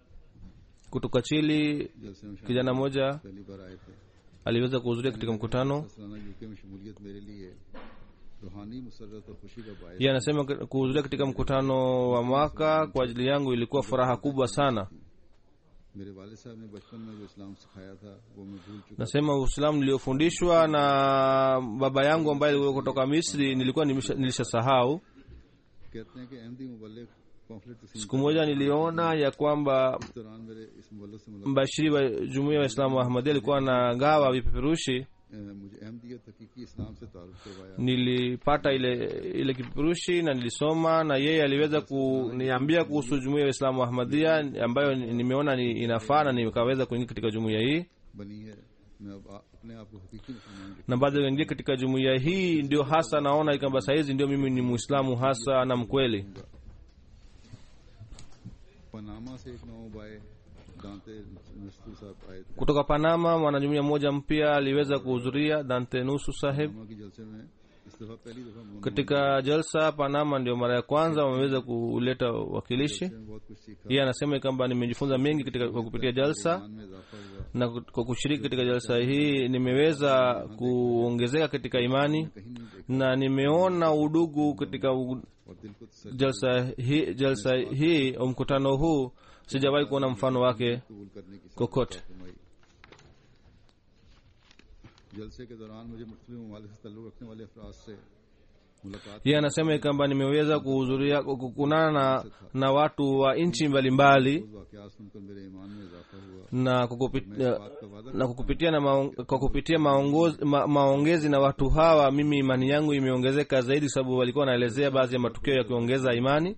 kutoka chili जलसे में शामिल kijana mmoja पहली बार आए थे aliweza kuhudhuria katika mkutano सलाना यूके में शमूलियत मेरे लिए रूहानी मुसरत और खुशी का बायस yeye anasema k- kuhudhuria katika mkutano wa mwaka kwa ajili yangu ilikuwa furaha kubwa sana मेरे वालिद साहब ने बचपन में जो इस्लाम सिखाया था वो मैं भूल चुका nasema uislamu niliofundishwa na baba yangu ambaye alikuwa kutoka misri nilikuwa nimesha- nilishasahau कहते हैं कि अहमदी मुबल्लिग पॉम्फलेट तस्लीम siku moja niliona ya kwamba इस दौरान मेरे इस मुबल्लिग से मुलाकात mbashiri wa jumuia wa islamu wa ahmadia alikuwa anagawa vipeperushi अ, मुझे अहमदियत हकीकी इस्लाम से तारुफ करवाया nilipata ile ile kipeperushi na nilisoma na yeye aliweza kuniambia kuhusu jumuia ya islamu wa ahmadia ambayo nimeona ni inafaa na nikaweza kuingia katika jumuia hii बनी है मैं अब आ- अपने आप को हकीकी मुसलमान na baada ya kuingia katika jumuiya hii ndio hasa naona kwamba sahizi ndio mimi ni muislamu hasa na mkweli Panama से एक नौ बाय दांते नस्तूर साहब आए थे kutoka panama mwanajumuiya mmoja mpya aliweza kuhudhuria dante nusu sahib Panama की जलसे में इस दफा पहली दफा मुलाकात katika jalsa panama ndio mara ya kwanza wameweza kuleta wakilishi में बहुत कुछ सीखा yeye anasema kwamba nimejifunza mengi katika kwa kupitia jalsa ईमान में इजाफा हुआ na kwa kushiriki katika jalsa hii nimeweza kuongezeka katika imani कहीं नहीं देखा na nimeona udugu katika u- और दिल को तसल्ली jalsa hii, jalsa hii au mkutano huu sijawahi kuona mfano wake कबूल करने की कोकोट। फरमाई जलसे के दौरान मुझे मुख्तलिफ ममालिक से ताल्लुक रखने वाले अफराज से मुलाकात yeye anasema kwamba nimeweza kuhudhuria kukunana na, na watu wa nchi mbalimbali वाकया सुनकर मेरे ईमान में इजाफा हुआ na kwa kupit- मैं इस बात का वादा na kwa kupitia na maong, kwa kupitia maongozi, ma, maongezi na watu hawa mimi imani yangu imeongezeka zaidi sababu walikuwa wanaelezea baadhi ya matukio ya kuongeza imani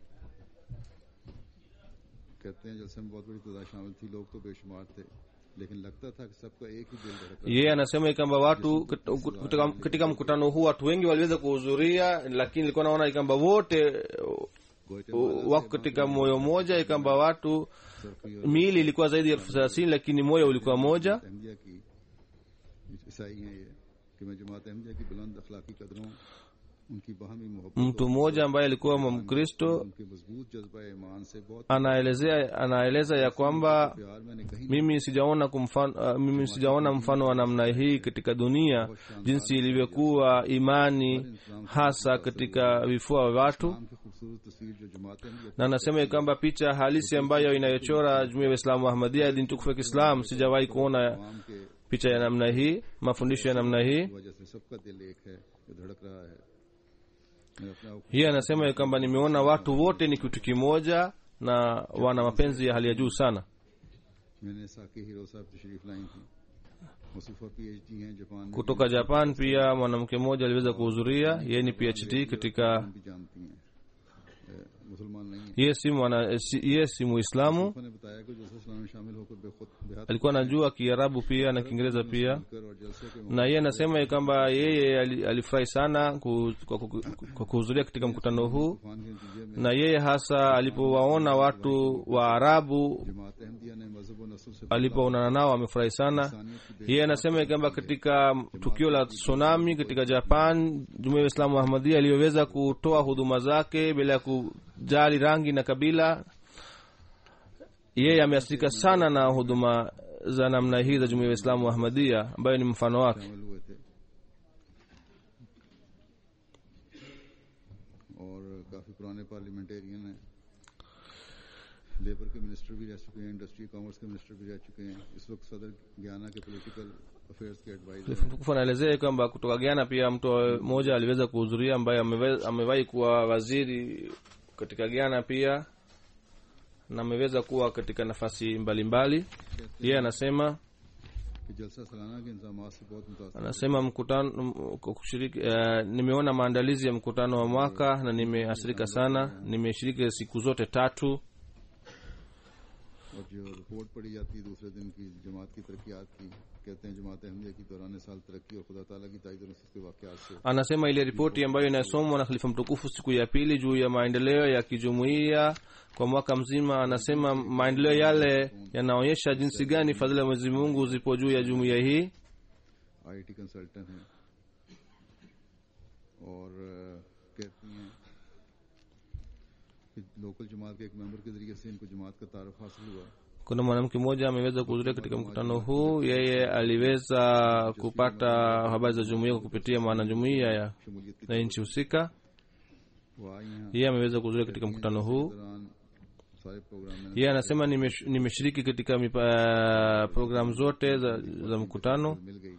कहते हैं जलसे में बहुत बड़ी तादाद शामिल थी लोग तो बेशुमार थे लेकिन लगता था कि सबका एक ही दिल धड़क रहा yeye anasema kwamba watu katika, katika mkutano huu watu wengi waliweza kuhudhuria lakini ilikuwa naona kwamba wote गोइटे wako katika moyo moja kwamba watu सरफी और miili ilikuwa zaidi ya elfu thelathini lakini moyo ulikuwa moja Ahmadiyya की ईसाई हैं ये कि मैं जमात अहमदिया की बुलंद अखलाकी कदरों उनकी बाहमी मोहब्बत mtu mmoja ambaye alikuwa mkristo उनके मजबूत जज्बा ईमान से बहुत anaelezea anaeleza ya kwamba प्यार मैंने कहीं mimi sijaona kumfano, uh, mimi sijaona mfano wa namna hii katika dunia jinsi ilivyokuwa imani hasa katika vifua vya watu नाम की खूबसूरत तस्वीर जो जमात Ahmadiyya na anasema ya kwamba picha halisi ambayo inayochora jumuia ya waislamu wa ahmadia dini tukufu ya kiislam sijawahi kuona तमाम के picha ya namna hii mafundisho ya namna hii वजह से सबका दिल एक है जो धड़क रहा है मैं अपने आप hii anasema ya kwamba nimeona watu wote ni kitu kimoja na wana mapenzi ya hali ya juu sana मैंने साकी हीरो साहब तशरीफ लाई थी मसूफा पीएचडी हैं जापान में kutoka japan pia mwanamke mmoja aliweza kuhudhuria yeye ni phd katika भी जानती हैं ए, मुसलमान नहीं है yeye si mwana si, yeye si muislamu ने बताया कि जलसा इस्लाम में शामिल होकर बेखुद बेहद alikuwa anajua kiarabu pia na kiingereza pia कर और जलसे के na yeye anasema ya kwamba yeye ali- alifurahi sana ku- kwa ku- kwa kuhudhuria katika mkutano huu तूफान के नतीजे में na yeye hasa alipowaona watu wa arabu जमात अहमदिया ने मजहब और नस्ल से alipoonana nao amefurahi sana yeye anasema ya kwamba katika tukio la tsunami katika japan jumuia ya islamu ahmadia iliyoweza kutoa huduma zake bila ya kujali rangi na kabila yeye ameathirika sana na huduma za namna hii za jumuia ya islamu ahmadia ambayo ni mfano wake शामिल हुए थे और काफी पुराने पार्लियामेंटेरियन हैं लेबर के मिनिस्टर भी रह चुके हैं इंडस्ट्री कॉमर्स के मिनिस्टर भी रह चुके हैं इस वक्त सदर ज्ञाना के पॉलिटिकल अफेयर्स के एडवाइजर हैं mtukufu anaelezea kwamba kutoka Ghana pia mtu mmoja aliweza kuhudhuria ambaye amewe- amewahi kuwa waziri katika Ghana pia na ameweza kuwa katika nafasi mbalimbali yeye anasema कि जलसा सालाना के इंतजाम से बहुत मुतासर anasema mkutano m- kwa kushiriki uh, nimeona maandalizi ya mkutano wa mwaka na nimeathirika sana nimeshiriki siku zote tatu और जो रिपोर्ट पढ़ी जाती है दूसरे दिन की जमात की तरक्यात की कहते हैं जमात अहमदिया की दौरान साल तरक्की और खुदा ताला की ताइद और नसरत के वाकयात से anasema ile ripoti ambayo inasomwa na khalifa mtukufu siku ya pili juu ya maendeleo ya kijumuiya kwa mwaka mzima anasema maendeleo yale yanaonyesha jinsi gani fadhila ya mwenyezi mungu zipo juu ya jumuiya hii IT consultant हैं और अ, कहती हैं कि लोकल जमात के एक मेंबर के जरिए से इनको जमात का तारफ हासिल हुआ kuna mwanamke mmoja ameweza kuhudhuria katika mkutano huu yeye aliweza kupata habari za jumuiya kwa kupitia mwanajumuiya ya शमूलियत की na nchi husika वो आई हैं yeye ameweza kuhudhuria katika mkutano huu दौरान सारे प्रोग्राम में yeye anasema nimesh- nimeshiriki katika mipa- programu zote za, za mkutano मिल गई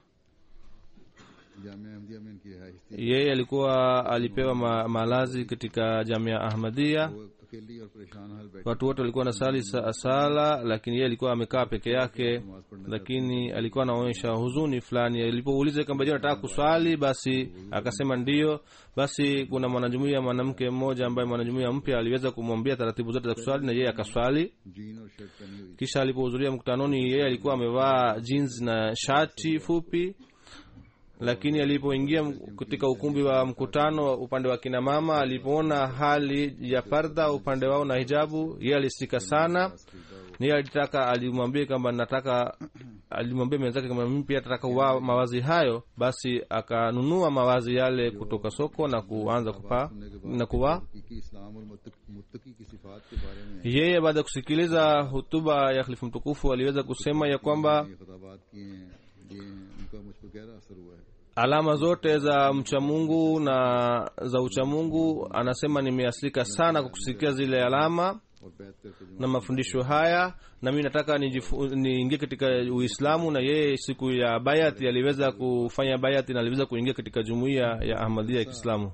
जामिया अहमदिया में इनकी रिहाइश थी yeye alikuwa alipewa ma, malazi katika jamia ahmadia वो अकेली और परेशान हाल बैठी watu wote walikuwa nasali sa- sala lakini yeye alikuwa amekaa peke yake lakini alikuwa anaonyesha huzuni fulani alipouliza kwamba je nataka kuswali basi akasema ndiyo basi kuna mwanajumuia mwanamke mmoja ambaye mwanajumuia mpya aliweza kumwambia taratibu zote za kuswali na yeye akaswali jean और shirt पहनी हुई kisha alipohudhuria mkutanoni yeye alikuwa amevaa jeans na shati fupi lakini alipoingia m- katika ukumbi wa mkutano upande wa kina mama alipoona hali ya fardha upande wao na hijabu yeye alisika sana yeye alitaka alimwambia kwamba nataka alimwambia mwenzake kama mimi pia nataka kuvaa mawazi hayo basi akanunua mawazi yale kutoka soko na kuanza kupaa na kuvaa हकीकी इस्लाम और मुत्तक- मुत्तकी की सिफात के बारे में yeye baada ya kusikiliza hutuba ya khalifu mtukufu aliweza kusema ya kwamba ये खताबात किए हैं ये उनका मुझ पर गहरा असर हुआ है alama zote za mchamungu na za uchamungu anasema nimeasilika sana kwa kusikia zile alama और बैत करके जो na mafundisho haya na mi nataka nijifu- niingie katika uislamu na yeye siku ya bayati aliweza kufanya bayati na aliweza kuingia katika jumuiya ya ahmadia ya kiislamu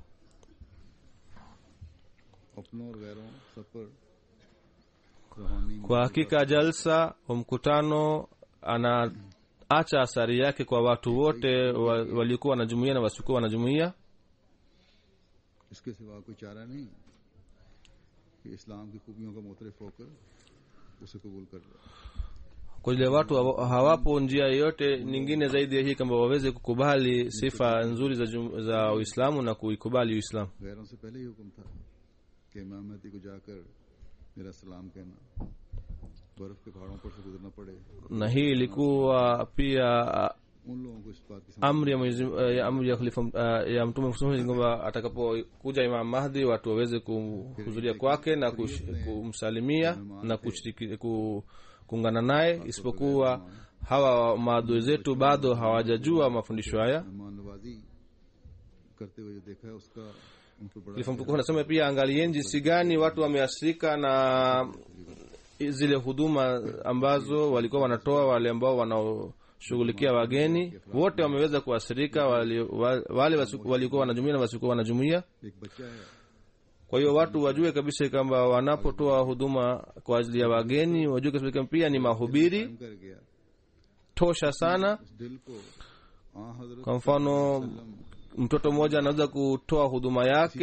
अपनों और गैरों सब पर रूहानी kwa hakika jalsa wa mkutano anaacha athari yake kwa watu wote wa- waliokuwa wanajumuia na wasiokuwa wanajumuia इसके सिवा कोई चारा नहीं कि इस्लाम की खूबियों का मोतरफ होकर उसे कबूल कर ले kwa vile watu hawa- hawapo njia yoyote nyingine zaidi ya hii kama waweze kukubali sifa nzuri za, jum- za uislamu na kuikubali uislamu गैरों से पहले ही हुक्म था कि इमाम महदी को जाकर मेरा सलाम कहना बर्फ के पहाड़ों पर से गुजरना पड़े na hii ilikuwa pia uh, उन लोगों को इस बात की समझ amri ya Mwenyezi uh, ya amri ya khalifa uh, ya mtume Muhammad kwamba atakapokuja Imam Mahdi watu waweze kuhudhuria kwake na kush- kumsalimia na kushiriki ku, kuungana naye isipokuwa hawa maadui zetu bado hawajajua mafundisho haya मेहमान नवाजी करते हुए जो देखा है उसका उन पर बड़ा khalifa mtukufu anasema pia angalieni jinsi gani watu wameathirika na zile huduma ambazo walikuwa wanatoa wale ambao wanaoshughulikia wageni wote wameweza kuathirika wali- wa- wale wasi- walikuwa wanajumuia na wasiokuwa wanajumuia एक बच्चा है kwa hiyo watu wajue kabisa kwamba wanapotoa huduma kwa ajili ya wageni wajue kabisa kwamba pia ni mahubiri हम कर गया tosha sana उस दिल को आ हजरत kwa mfano mtoto mmoja anaweza kutoa huduma yake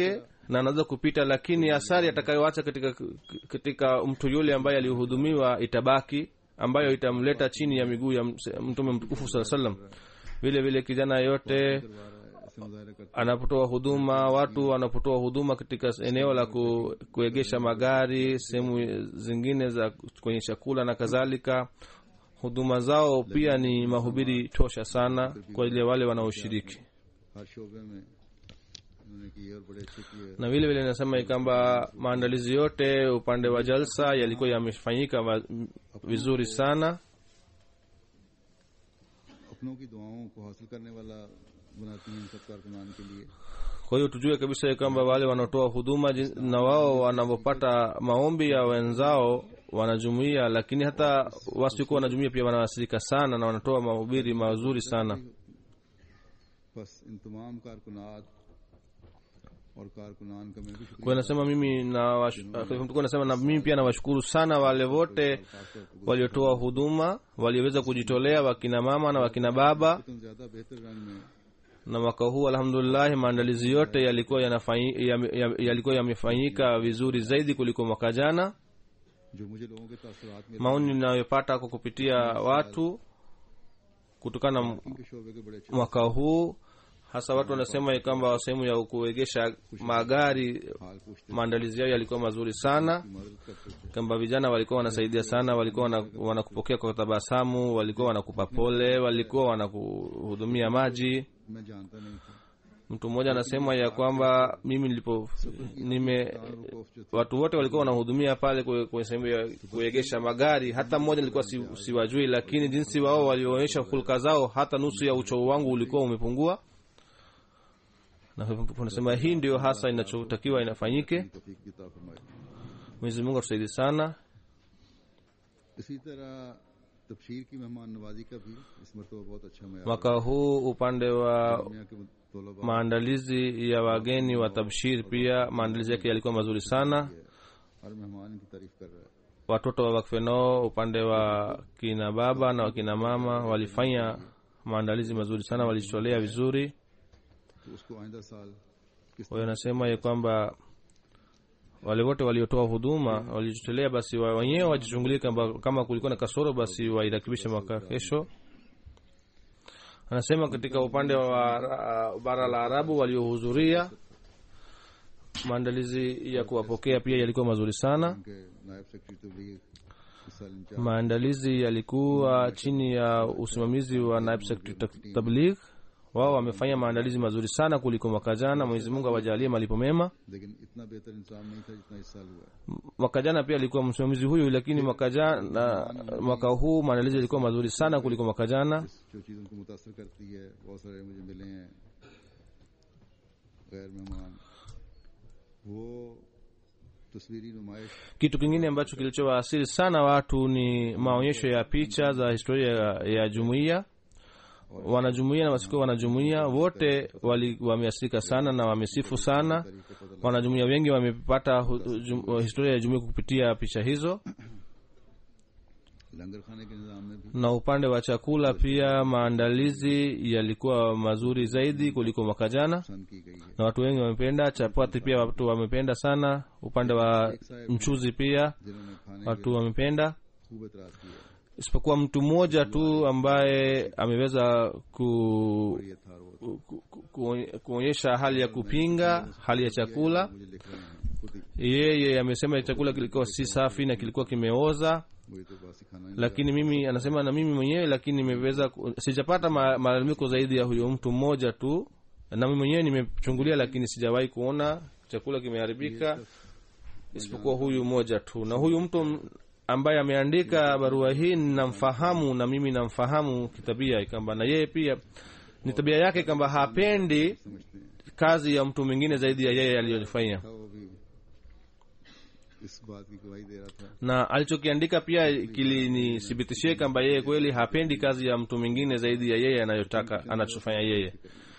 na anaweza kupita lakini athari atakayoacha katika, katika mtu yule ambaye alihudumiwa itabaki ambayo itamleta chini ya miguu ya ms- mtume mtukufu saa salam vile vile kijana yote करवा रहा है ऐसे मुजाहरे करते anapotoa huduma watu wanapotoa huduma katika eneo la ku, kuegesha magari sehemu zingine za kwenye chakula na kadhalika huduma zao pia ni mahubiri tosha sana kwa ile wale wanaoshiriki हर शोबे में उन्होंने किए और बड़े अच्छे किए na vile vile nasema kwamba maandalizi yote upande wa jalsa yalikuwa yamefanyika va- vizuri sana अपनों की दुआओं को हासिल करने वाला बनाती हैं इन सब कारकुनान के लिए kwa hiyo tujue kabisa ya kwamba wale wanaotoa huduma jin- na wao wanavyopata maombi ya wenzao wanajumuia lakini hata wasiokuwa wanajumuia pia wanawasirika sana na wanatoa mahubiri mazuri sana बस इन तमाम कारकुनात और कारकुनान का मैं भी kwa शुक्रिया hiyo nasema mimi na wash- Khalifa Mtukufu nasema na mimi pia nawashukuru sana wale wote waliotoa huduma walioweza kujitolea wakina mama na wakina baba तुम ज्यादा बेहतर रंग में na mwaka huu alhamdulillah maandalizi yote yalikuwa yanafanyi- yame- yame- yalikuwa yamefanyika vizuri zaidi kuliko mwaka jana जो मुझे लोगों के तासुरात में maoni ninayopata kwa kupitia watu kutokana na के शोबे के बड़े अच्छे mwaka huu hasa watu wanasema ya kwamba sehemu ya kuegesha magari हाल पूछते maandalizi yao yalikuwa mazuri sana मदद करते थे kwamba vijana walikuwa wanasaidia sana walikuwa wana- wanakupokea kwa tabasamu walikuwa wanakupa pole walikuwa wanakuhudumia maji मैं जानता नहीं था mtu mmoja anasema ya kwamba mimi nilipo nime तारुकोफ जो थे watu wote walikuwa wanahudumia pale kwe- kwenye sehemu ya kuegesha magari hata mmoja nilikuwa si, siwajui lakini jinsi wao walioonyesha hulka zao hata nusu ya uchovu wangu ulikuwa umepungua na unasema hii ndio hasa inachotakiwa inafanyike तौफीक की अता फरमाई mwenyezi mungu atusaidie sana इसी तरह तबशीर की मेहमान नवाजी का भी इस मरतबा बहुत अच्छा मैं mwaka huu upande wa दुनिया के तलबा maandalizi ya wageni wa tabshir pia maandalizi yake yalikuwa mazuri sana हर मेहमान की तारीफ कर रहा है watoto wa wakfenoo upande wa kina baba na wakina mama walifanya maandalizi mazuri sana walijitolea vizuri तो उसको आइंदा साल किस kwa hiyo nasema ya kwamba wale wote waliotoa huduma walijitolea basi wa- wenyewe wajichungulie kama, kama kulikuwa na kasoro basi wairekebishe mwaka kesho anasema katika upande wa uh, bara la arabu waliohudhuria maandalizi ya kuwapokea pia yalikuwa mazuri sana के नायब सेक्रेटरी तबलीग इस साल in charge maandalizi yalikuwa chini ya usimamizi wa naibu sekretari ta- tabligh wao wamefanya maandalizi mazuri sana kuliko mwaka jana mwenyezi mungu awajalie malipo mema लेकिन इतना बेहतर इंतजाम नहीं था जितना इस साल हुआ है mwaka jana pia alikuwa msimamizi huyu lakini mwaka jana mwaka huu maandalizi yalikuwa mazuri sana kuliko mwaka jana जो चीज़ उनको मुतासर करती है बहुत सारे मुझे मिले हैं गैर मेहमान वो तस्वीरी नुमाइश kitu kingine ambacho kilichowaasiri sana watu ni maonyesho ya picha za historia ya, ya jumuiya wanajumuia na wasikuwa wanajumuia wote wali- wameasirika sana na wamesifu sana तरीके पता wanajumuia wengi wamepata hu- jum- historia ya jumuia kupitia picha hizo लंगर खाने के निज़ाम में भी na upande wa chakula pia maandalizi yalikuwa mazuri zaidi kuliko mwaka jana पसंद की गई है na watu wengi wamependa chapati pia watu wamependa sana upande wa mchuzi pia जिन्होंने खाने watu wamependa के खूब एतराज किया isipokuwa mtu mmoja tu ambaye ameweza ku, ये था वो ku, ku, ku, kuonyesha hali ya kupinga hali ya chakula मुझे लिख रहे हैं खुद ही yeye amesema chakula kilikuwa si safi na kilikuwa kimeoza मुझे तो बासी खाना नहीं lakini mimi anasema na mimi mwenyewe lakini nimeweza ku- sijapata ma- malalamiko zaidi ya huyo mtu mmoja tu na mimi mwenyewe nimechungulia lakini sijawahi kuona chakula kimeharibika isipokuwa huyu mmoja tu na huyu mtu m- ambaye ameandika barua hii namfahamu na mimi namfahamu kitabia kwamba na yeye pia ni tabia yake kwamba hapendi समझते हैं kazi ya mtu mwingine zaidi ya yeye aliyofanya था वो भी इस बात की गवाही दे रहा था na alichokiandika pia kilinithibitishie kwamba yeye kweli hapendi kazi ya mtu mwingine zaidi ya yeye anayotaka anachofanya yeye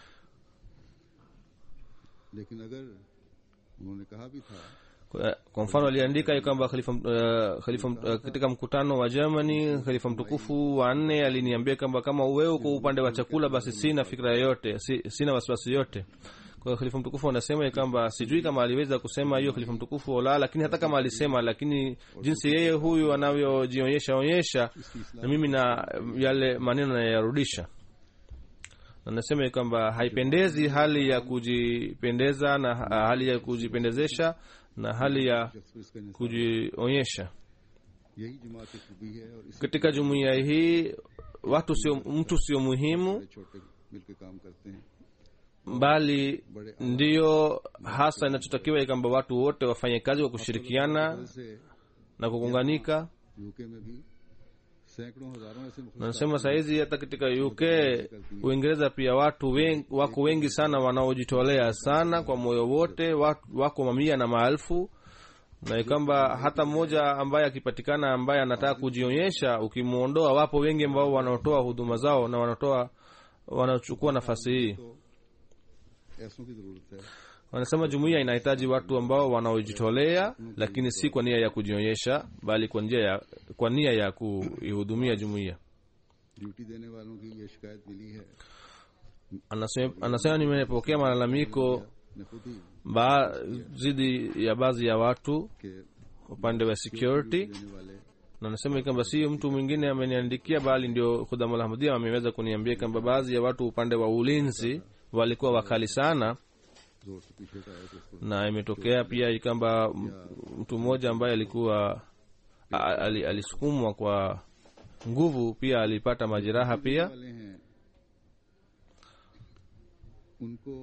लेकिन अगर उन्होंने कहा भी था kwa kwa mfano aliandika ya kwamba khalifa, uh, khalifa uh, katika mkutano wa germany khalifa mtukufu wa nne aliniambia kwamba kama wewe uko upande wa chakula basi sina fikra yoyote si, sina wasiwasi yote kwa hiyo khalifa mtukufu anasema ya kwamba sijui kama aliweza kusema hiyo khalifa mtukufu ola lakini hata kama alisema lakini jinsi yeye huyu anavyojionyesha onyesha na mimi na yale maneno nayarudisha na nasema ya kwamba haipendezi hali ya kujipendeza na ha- hali ya kujipendezesha na hali ya शख्स पर इसका इंसाफ kujionyesha यही जमात की खूबी है और इसी katika jumuiya hii watu sio mtu sio muhimu बड़े छोटे मिलकर काम करते हैं bali ndiyo hasa inachotakiwa ya kwamba watu wote wafanye kazi kwa kushirikiana से na kuunganika यूके में भी सैकड़ों हजारों ऐसे मुख्तलिफ nasema sahizi hata katika uk uingereza pia watu wen, wako wengi sana wanaojitolea sana kwa moyo wote watu, wako mamia na maelfu na kwamba hata mmoja ambaye akipatikana ambaye anataka kujionyesha ukimwondoa wapo wengi ambao wanaotoa huduma zao na wanatoa wanachukua nafasi hii तो ऐसों की जरूरत है wanasema jumuiya inahitaji watu ambao wanaojitolea lakini si kwa nia ya kujionyesha bali kwa njia ya kwa nia ya kuihudumia jumuiya duty देने वालों की ये शिकायत मिली है anasema, anasema nimepokea malalamiko मैं खुद ही ba, zidi ya baadhi ya watu के upande wa security देने वाले na nasema kwamba si mtu mwingine ameniandikia bali ndio khudamul ahmadia ameweza kuniambia kwamba baadhi ya watu upande wa ulinzi walikuwa wakali sana जोर से पीछे का आया तो उसको na imetokea pia kwamba m- mtu mmoja ambaye alikuwa a- ali- alisukumwa kwa nguvu pia alipata majeraha pia वाले हैं उनको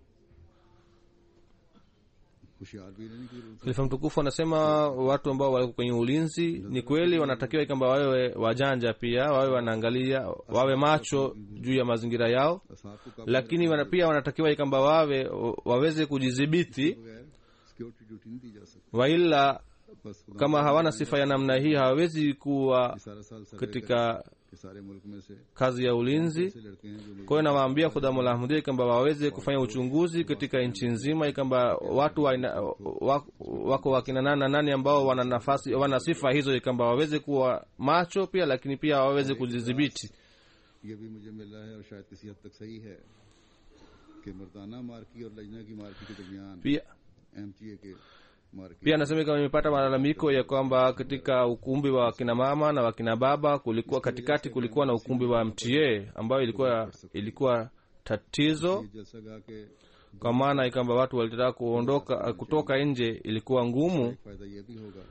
होशियार भी रहने की जरूरत है khalifa mtukufu anasema watu ambao wako kwenye ulinzi ni kweli wanatakiwa kwamba wawe wajanja pia wawe wanaangalia wawe macho juu ya mazingira yao असाब को lakini wana, pia wanatakiwa kwamba wawe waweze kujidhibiti बगैर security duty नहीं दी जा सकती waila बस खुदा kama hawana sifa ya namna hii hawawezi kuwa सारा साल सर्वे katika के सारे मुल्क में से kazi ya ulinzi ऐसे लड़के हैं जो kwa hiyo nawaambia khudhamul ahmadiyya kwamba waweze kufanya uchunguzi katika nchi nzima kwamba watu wa aina- wa- wako wakina nani na nani ambao wana nafasi wana sifa hizo kwamba waweze kuwa macho pia lakini pia waweze kujidhibiti ये भी मुझे मिला है और शायद किसी हद तक सही है कि मर्दाना मार्की और लजना की मार्की के दरमियान pia एमटीए के marquee pia nasema kama nimepata malalamiko ya kwamba katika ukumbi wa wakina mama na wakina baba kulikuwa katikati kulikuwa na ukumbi wa mta ambayo ilikuwa ilikuwa tatizo जलसा गा के kwa maana ya kwamba watu walitaka kuondoka kutoka nje ilikuwa ngumu फायदा ये भी होगा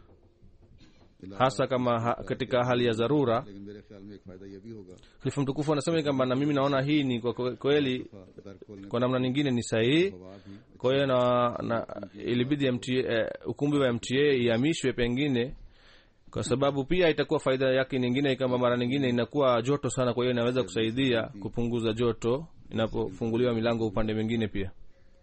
hasa kama ha, katika hali ya dharura लेकिन मेरे ख्याल में एक फायदा ये भी होगा khalifa mtukufu anasema kwamba na mimi naona hii ni kwa kwe- kweli दफा दर खोलने kwa namna nyingine ni sahihi हवा भी kwa hiyo na, na ilibidi MTA, eh, ukumbi wa mta ihamishwe pengine kwa sababu pia itakuwa faida yake nyingine kwamba mara nyingine inakuwa joto sana kwa hiyo inaweza kusaidia kupunguza joto inapofunguliwa milango upande mwingine pia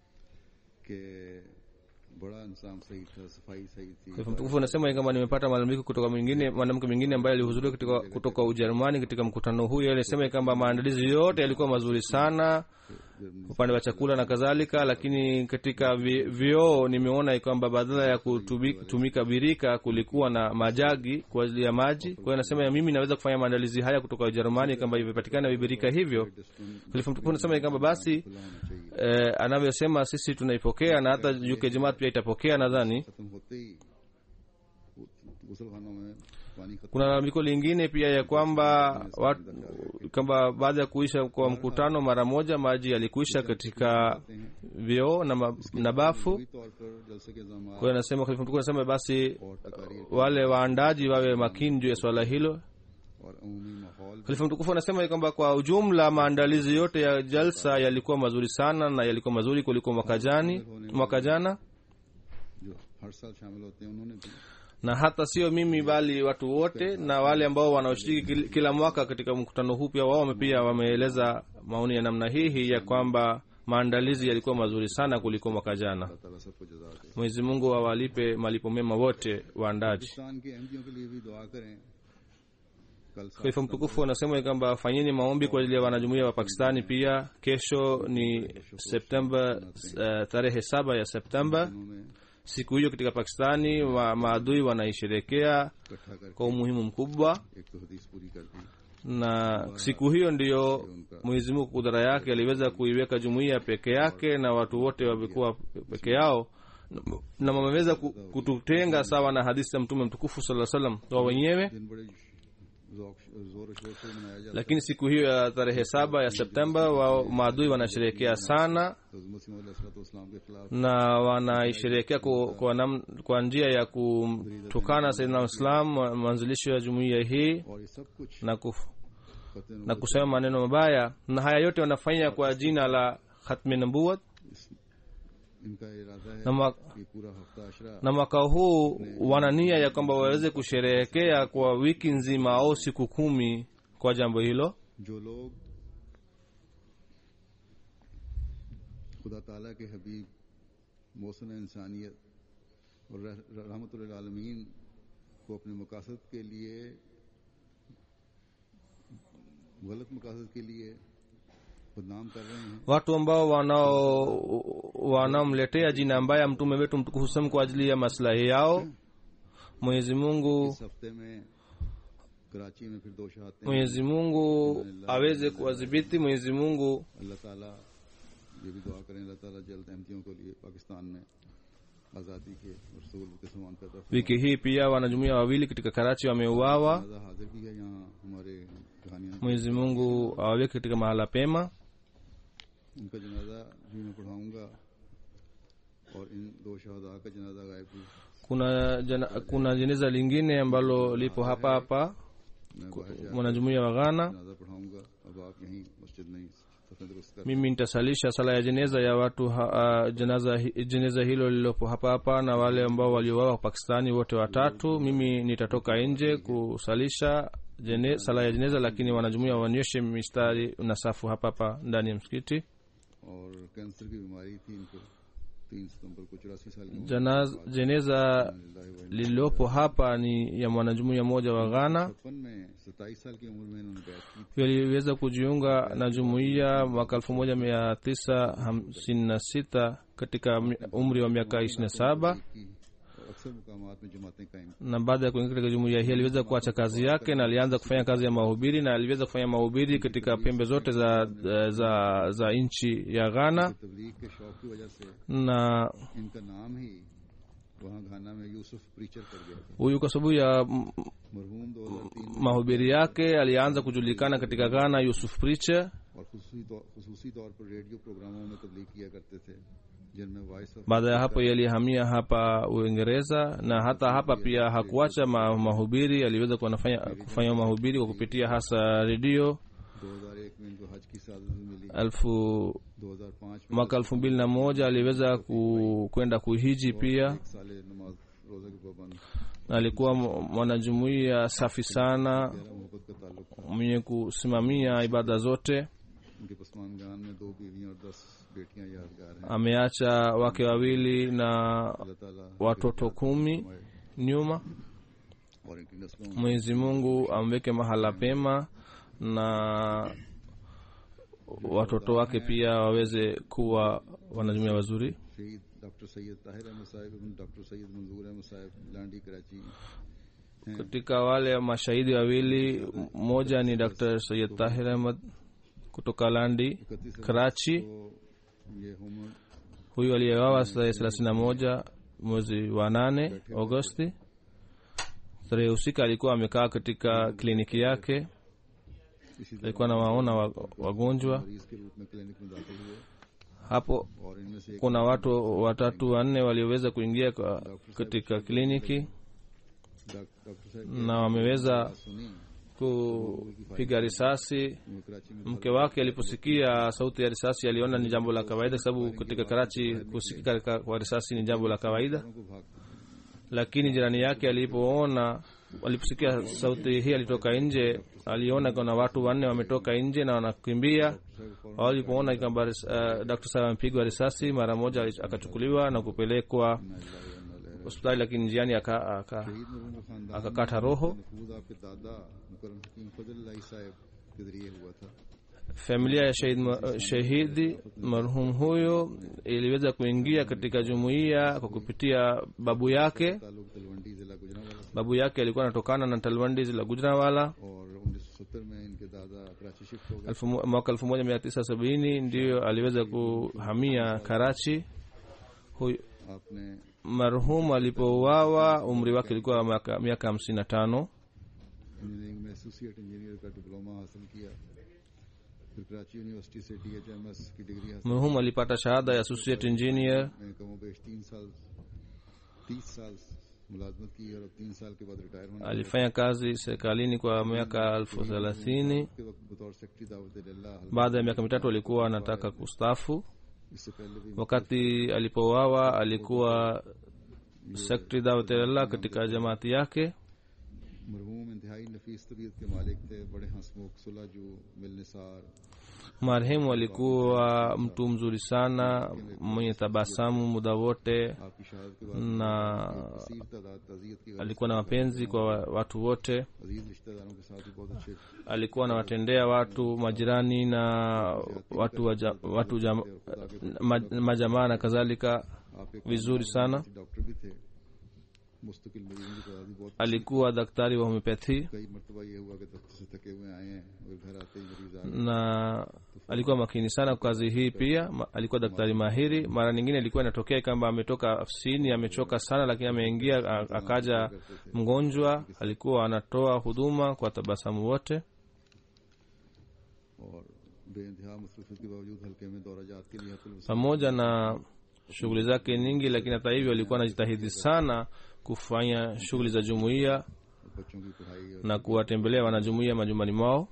कि बड़ा इंसान सही था सफाई सही थी Khalifa mtukufu anasema kwamba nimepata malalamiko kutoka mwingine mwanamke mwingine ambaye alihudhuria kutoka, kutoka ujerumani katika mkutano huu alisema kwamba maandalizi yote yalikuwa mazuri sana upande wa chakula na kadhalika lakini katika vi- vioo nimeona kwamba badala ya kutumika, kutumika birika kulikuwa na majagi kwa ajili ya maji kwa hiyo anasema ya mimi naweza kufanya maandalizi haya kutoka ujerumani kwamba imepatikana vibirika hivyo khalifa mtukufu anasema kwamba basi खुला होना चाहिए eh, anavyosema sisi tunaipokea na hata uk jamaat pia itapokea nadhani खत्म होते ही गुसल खानों में पानी खत्म kuna lalamiko lingine pia ya kwamba wat, kwamba baada ya kuisha kwa mkutano mara moja maji yalikuisha katika vyoo na, ma- na bafu हुई तौर पर जलसे के जमा kwa hiyo anasema khalifa mtukufu anasema basi और तकारी wale waandaji wawe makini juu ya swala hilo और अमूमी माहौल khalifa mtukufu anasema kwamba kwa ujumla maandalizi yote ya jalsa yalikuwa mazuri sana na yalikuwa mazuri kuliko mwaka jani mwaka jana जो हर साल शामिल होते हैं उन्होंने भी na hata sio mimi bali watu wote na wale ambao wanaoshiriki kil- kila mwaka katika mkutano huu pia wao pia wameeleza maoni ya namna hii hii ya kwamba maandalizi yalikuwa mazuri sana kuliko mwaka jana अल्लाह ताला सबको जजा दे mwenyezi mungu awalipe malipo mema wote waandaji Pakistan के अहमदियों के लिए भी दुआ करें कल सात khalifa mtukufu anasema kwamba fanyeni maombi kwa ajili ya wanajumuia wa pakistani pia kesho ni septemba uh, tarehe saba ya septemba दिनों में siku hiyo katika pakistani wa maadui wanaisherekea इकट्ठा करके kwa umuhimu mkubwa एक तो हदीस पूरी कर दी na siku hiyo ndiyo mwenyezi mungu kudhara yake aliweza kuiweka jumuiya peke yake na watu wote wamekuwa peke yao na wameweza ku- kututenga sawa na hadithi ya mtume mtukufu saa salam wa wenyewe दिन बड़े ज़ौक- जोर शोर से मनाया जाता lakini siku hiyo ya tarehe saba ya septemba wa maadui wanasherehekea sana तो मसीह इस्लाम के खिलाफ na wanaisherehekea kwa, kwa, nam- kwa njia ya kumtukana saidina islam mwanzilishi wa jumuiya hii और ये सब कुछ na, kuf, खतरे na kusema maneno mabaya na haya yote wanafanya kwa jina la khatmi nubuwat इनका इरादा है na, ma, कि पूरा हफ्ता अशरा na mwaka huu wana nia ya kwamba waweze kusherehekea kwa wiki nzima au siku kumi kwa jambo hilo जो लोग खुदा ताला के हबीब मौसम इंसानियत और रहमतुल्लामीन को अपने मकासद के लिए गलत मकासद के लिए बदनाम कर रहे हैं watu ambao wanao wanaomletea jina mbaya mtume wetu mtukufu sam kwa ajili ya maslahi yao mwenyezi mungu इस हफ्ते में कराची में फिर दो शहादतें mwenyezi mungu aweze kuwadhibiti mwenyezi mungu अल्लाह ताला ये भी दुआ करें अल्लाह ताला जल्द अहमतियों के लिए पाकिस्तान में आज़ादी के और सूल के समान पैदा फरमाए। wiki hii pia wanajumuia wawili katika karachi wameuawa जनाजा हाजिर भी है यहाँ हमारे कहानियाँ mwenyezi mungu awaweke katika mahala pema उनका जनाजा भी मैं पढ़ाऊंगा और इन दो शहदा का जनाजा गायब भी kuna jana, kuna jeneza lingine ambalo lipo hapa hapa मैं बाहर जा mwanajumuia wa ghana जनाजा पढ़ाऊंगा अब आप यहीं मस्जिद नहीं सफेद दुरुस्त कर mimi nitasalisha sala ya jeneza ya watu ha, uh, jeneza, hi- jeneza hilo lililopo hapa hapa na wale ambao waliouawa pakistani wote watatu mimi nitatoka nje kusalisha jene, sala ya jeneza lakini wanajumuia wanyoshe mistari na safu hapa hapa ndani ya msikiti और cancer की बीमारी थी इनको तीन सितंबर को चौरासी साल की उम्र Janaz, jeneza में lililopo hapa ni ya mwanajumuia mmoja wa ghana छप्पन में सताईस साल की उम्र में इन्होंने बैठ की waliweza kujiunga na jumuiya mwaka elfu moja mia tisa hamsini na sita katika mi- umri wa miaka ishirini na saba की और अक्सर मुकामात में जमातें कायम na baada ya kuingia katika jumuiya hii aliweza kuacha kazi yake na alianza kufanya kazi ya mahubiri na aliweza kufanya mahubiri katika pembe zote za za, za nchi ya ghana तबलीग के शौक की वजह से na इनका नाम ही वहाँ घाना में यूसुफ प्रीचर कर गया था huyu kwa sababu ya m- मरहूम 2003 mahubiri yake alianza kujulikana katika ghana yusuf preacher और खुसूसी तौर खुसूसी तौर पर रेडियो प्रोग्रामों में तबलीग किया करते थे जिनमें voice of baada ya hapo yalihamia hapa uingereza na hata hapa pia hakuacha ma, mahubiri aliweza kuwanafanya- kufanya mahubiri kwa kupitia hasa redio 2001 में इनको हज की सादत भी मिली elfu 2005 में mwaka elfu mbili na moja aliweza ku, kwenda kuhiji pia एक साल नमाज रोजा के पाबंद na alikuwa m- mwanajumuiya safi sana गहरा मोहब्बत का ताल्लुक था mwenye kusimamia ibada zote उनके पसमानगान में दो बीवियां और दस बेटियां यादगार हैं ameacha wake wawili na अल्लाह ताला watoto kumi nyuma और इनकी नस्लों में mwenyezi mungu amweke mahala pema na watoto wake pia waweze kuwa wanajumuia wazuri शहीद डॉक्टर सैयद ताहिर अहमद साहब एवं डॉक्टर सैयद मंजूर अहमद साहब लांडी Karachi katika wale mashahidi wawili mmoja ni dr sayid tahir ahmad kutoka landi इकतीस karachi को ये home huyu aliyewawa tarehe thelathini na moja mwezi wa nane agosti tarehe husika alikuwa amekaa katika kliniki yake इसी तरह alikuwa anawaona wa- wagonjwa मरीज के रूप में क्लिनिक में दाखिल हुए hapo और इनमें से एक kuna watu watatu wanne walioweza kuingia kwa, katika kliniki doc- doctor साहब na wameweza की सुनी kupiga risasi वो कराची में mke wake aliposikia sauti ya risasi aliona ni jambo la kawaida kwa sababu katika karachi kusikika ka- kwa risasi ni jambo la kawaida लोगों को भाग lakini jirani yake alipoona aliposikia sauti hii alitoka nje aliona kuna watu wanne wametoka nje na wanakimbia walipoona kwamba uh, dr sara amepigwa risasi mara moja ali- akachukuliwa na kupelekwa hospitali lakini njiani aka- aka- शहीद मरहूम का खानदान akakata roho नफूज आपके दादा मुकरम हकीम फजल साहब के जरिए हुआ था familia ya shahid, ma- shahidi marhum huyo iliweza kuingia katika jumuiya kwa kupitia babu yake ताल्लुक तलवंडी जिला Gujranwala babu yake alikuwa anatokana na talwandi la gujranwala और उन्नीस सौ सत्तर में शिफ्ट हो गए elfu mo- mwaka 1970 ndiyo aliweza kuhamia karachi Huyu- आपने marhum alipouawa umri wake ilikuwa miaka- miaka 55 engineering में एसोसिएट इंजीनियर का डिप्लोमा हासिल किया फिर कराची यूनिवर्सिटी से डीएचएमएस की डिग्री हासिल marhum alipata shahada ya associate engineer में कमो बेश तीन साल तीस साल मुलाजमत की और अब तीन साल के बाद रिटायर होने alifanya kazi serikalini kwa miaka elfu thelathini के वक्त बतौर सेक्रेटरी दावत अल्लाह baada ya miaka mitatu alikuwa anataka kustafu इससे पहले भी wakati alipouawa alikuwa sekretari dawatellah katika jamaati yake मरहूम इंतहाई नफीस तबीयत के मालिक थे बड़े हंसमुख सुलझू मिलनिसार marehemu alikuwa mtu mzuri sana mwenye tabasamu muda wote आपकी शहादत के बाद na कसीर तादाद तजीयत की alikuwa na mapenzi kwa wa- watu wote अजीज रिश्तेदारों के साथ भी बहुत अच्छे alikuwa anawatendea watu majirani na watu, wa ja, watu jam, ma, majamaa na kadhalika आप एक vizuri sana डॉक्टर भी थे मुस्तकिल मरीजों की तादाद भी बहुत alikuwa daktari wa homeopathy कई मरतबा ये हुआ कि दफ्तर से थके हुए आए हैं और घर आते ही मरीज आ गए na alikuwa makini sana kwa kazi hii pia ma, alikuwa daktari mahiri mara nyingine ilikuwa inatokea kwamba ametoka afisini amechoka sana lakini ameingia a- akaja mgonjwa alikuwa anatoa huduma kwa tabasamu wote और बेइंतहा मसरूफियत के बावजूद हल्के में दौरा जात के लिए हतुल वसा- pamoja na shughuli zake nyingi lakini hata hivyo alikuwa anajitahidi sana kufanya shughuli za jumuiya और बच्चों की पढ़ाई और na kuwatembelea wanajumuiya majumbani mwao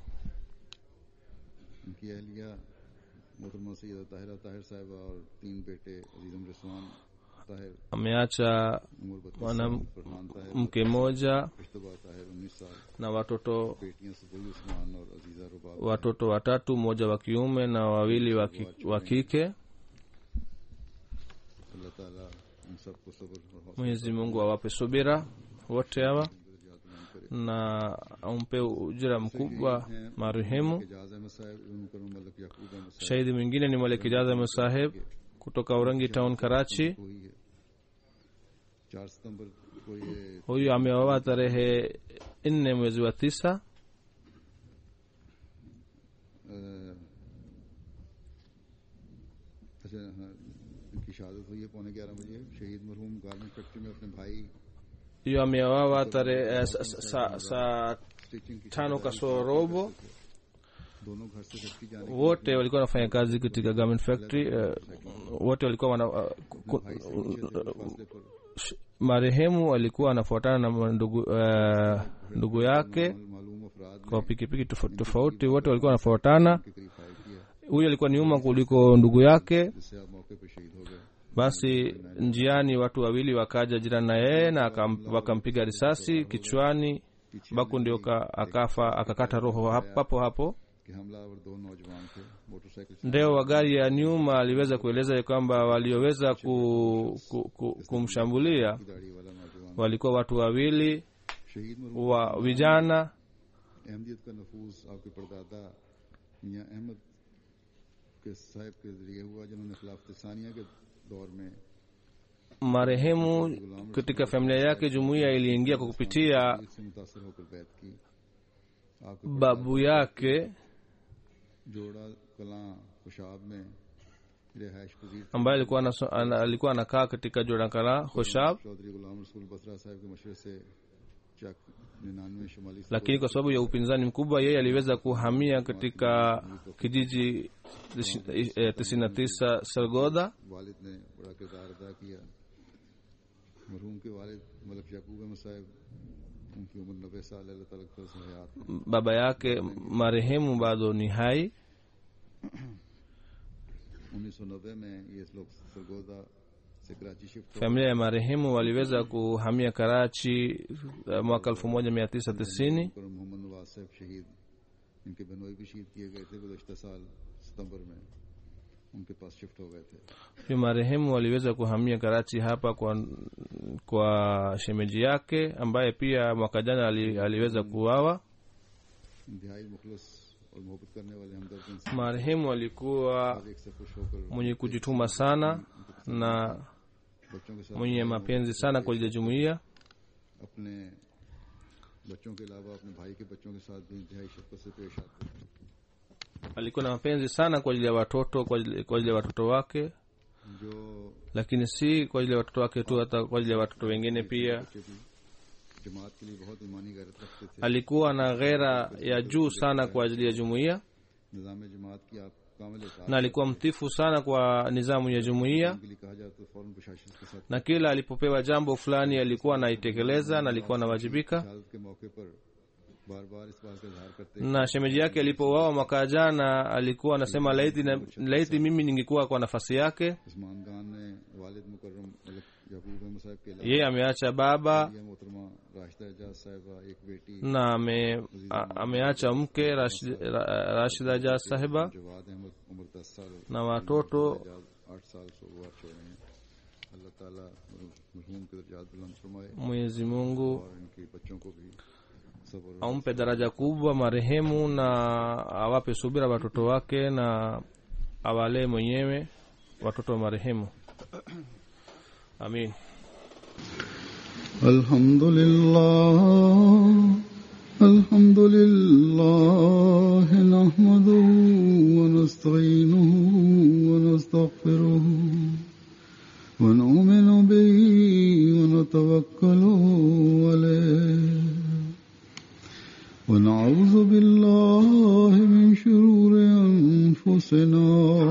उनकी अहलिया मोहतरमा सैयद ताहिरा ताहिर साहिबा और तीन बेटे अजीजम रिजवान ताहिर ameacha उमर बत्तीस Mwanam- साल फरहान ताहिर mke mmoja इश्तबा ताहिर उन्नीस साल na watoto बेटियां सदई उस्मान और अजीजा रुबाब watoto watatu mmoja wa kiume na wawili wa ki- wa kike अल्लाह ताला उन सबको सब्र और हौसला mwenyezi mungu awape subira wote hawa दर्जात मान करे na ampe ujira mkubwa marehemu Ejaz अहमद साहब इब्न मुकर्रम मलिक याकूब अहमद साहब shahidi mwingine ni malik ijaza musaheb kutoka urangi town karachi को ही है चार सितंबर को ये huyu ameoa tarehe nne mwezi wa tisa अ, अच्छा हाँ इनकी शहादत हुई है पौने ग्यारह बजे शहीद मरहूम गारमेंट फैक्ट्री में अपने भाई hiyo ameoawa tarehe eh, sa- sa- saa saa stitching की tano kasoro robo दोनों घर से फैक्ट्री जाने wote walikuwa wanafanya kazi katika garment factory eh, wote walikuwa wana, uh, ku- भाई से पीछे थे फासले पर sh- marehemu alikuwa anafuatana na ndugu, uh, ndugu yake मालूम अफराद kwa pikipiki tofauti tofauti wote walikuwa wanafuatana के करीब फायर किया huyu alikuwa nyuma kuliko ndugu yake जिससे आप मौके पर शहीद हो गए basi njiani watu wawili wakaja jirani na yeye na akam- wakampiga risasi kichwani baku ndio ka- akafa akakata roho hap- papo hapo कि हमलावर दो नौजवान थे मोटरसाइकिल से ndeo wa gari ya nyuma aliweza kueleza ya kwamba walioweza ku, ku, ku, kumshambulia दाढ़ी वाला नौजवान walikuwa watu wawili शहीद मरहूम wa vijana अहमदियत का नफूस आपके परदादा मियाँ अहमद के साहब के जरिए हुआ जिन्होंने खिलाफत सानिया के दौर में marehemu katika familia yake jumuiya iliingia kwa kupitia से मुतासर होकर बैत की आपके babu yake जोड़ा कलां खुशाब में रिहायश पजीर थे। ambaye alikuwa anaso- ana- alikuwa anakaa katika jorakala hoshab Chaudhary गुलाम रसूल बसरा साहब के मशवरे से चक निन्यानवे शुमाली lakini kwa sababu ya upinzani mkubwa yeye aliweza kuhamia katika kijiji tisini na tisa sergoda वालिद ने बड़ा किरदार अदा किया मरहूम के वालिद मलक याकूब अहमद साहब उनकी उम्र नब्बे साल अल्लाह ताला की तरफ से हयात में। baba yake marehemu bado ni hai 1990 में ये लोग सरगोदा से कराची शिफ्ट हो familia ya marehemu waliweza kuhamia karachi eh, mwaka 1990 कर मोहम्मद नवाज साहब शहीद इनके बनोई भी शहीद किए गए थे गुजशत साल सितंबर में उनके पास शिफ्ट हो गए थे huyu marehemu waliweza kuhamia karachi hapa kwa kwa shemeji yake ambaye pia mwaka jana ali, aliweza kuuawa इंतहाई मुखलस और मोहब्बत करने वाले हमदर्द इंसान marehemu alikuwa एक से खुश होकर mwenye kujituma sana na बच्चों के साथ mwenye mapenzi sana kwa ajili ya jumuiya अपने बच्चों के अलावा अपने भाई के बच्चों के साथ भी इंतहाई शफकत से पेश आते हैं alikuwa na mapenzi sana kwa ajili ya watoto kwa ajili, kwa ajili ya watoto wake जो lakini si kwa ajili ya watoto wake tu hata kwa ajili ya watoto wengine pia बच्चे भी जमात के लिए बहुत ईमानी गैरत रखते थे alikuwa na ghera ya juu sana kwa ajili ya jumuiya निज़ाम जमात की आप कामिल इताअत na alikuwa mtifu sana kwa nizamu ya jumuiya के लिए कहा जाए तो फौरन प्रशासन के साथ na kila alipopewa jambo fulani alikuwa anaitekeleza na alikuwa anawajibika शहादत के मौके पर बार बार इस बात का इजहार करते na shemeji yake alipouawa mwaka jana alikuwa anasema laiti, na, laiti mimi ningekuwa kwa nafasi yake Usman खान ने वालिद मुकर्रम मलिक याकूब अहमद साहब के अलावा yeye ameacha baba ये मोहतरमा राशिदा एजाज साहिबा एक बेटी na ame, a, ameacha mke Rashid- Ra- rashida jah sahiba Jawad अहमद उम्र दस साल na watoto एजाज आठ साल सोमवार छोड़े हैं अल्लाह ताला मरहूम के दर्जात बुलंद फरमाए mwenyezi mungu और इनके बच्चों को भी सब्र ampe daraja kubwa marehemu na awape subira watoto wake na awalee mwenyewe watoto wa marehemu amin الحمد لله الحمد لله نحمده ونستعينه ونستغفره ونؤمن به ونتوكل عليه ونعوذ بالله من شرور أنفسنا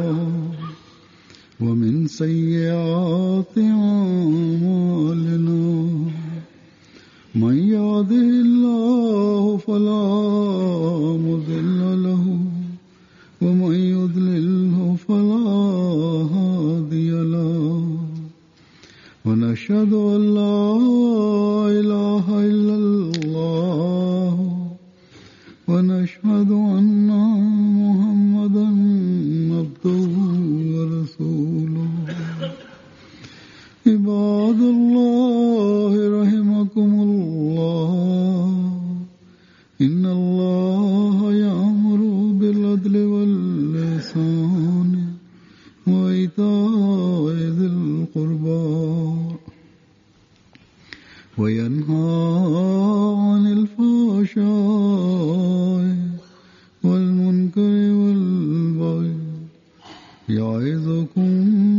ومن سيئات أعمالنا من يهده الله فلا مضل له ومن يضلله فلا هادي له ونشهد أن لا إله إلا الله ونشهد أن محمدا عبده ورسوله عباد الله رحمكم الله إن الله يأمر بالعدل واللسان وإيتاء ذي القربى وينهى عن الفحشاء والمنكر والبغي يعظكم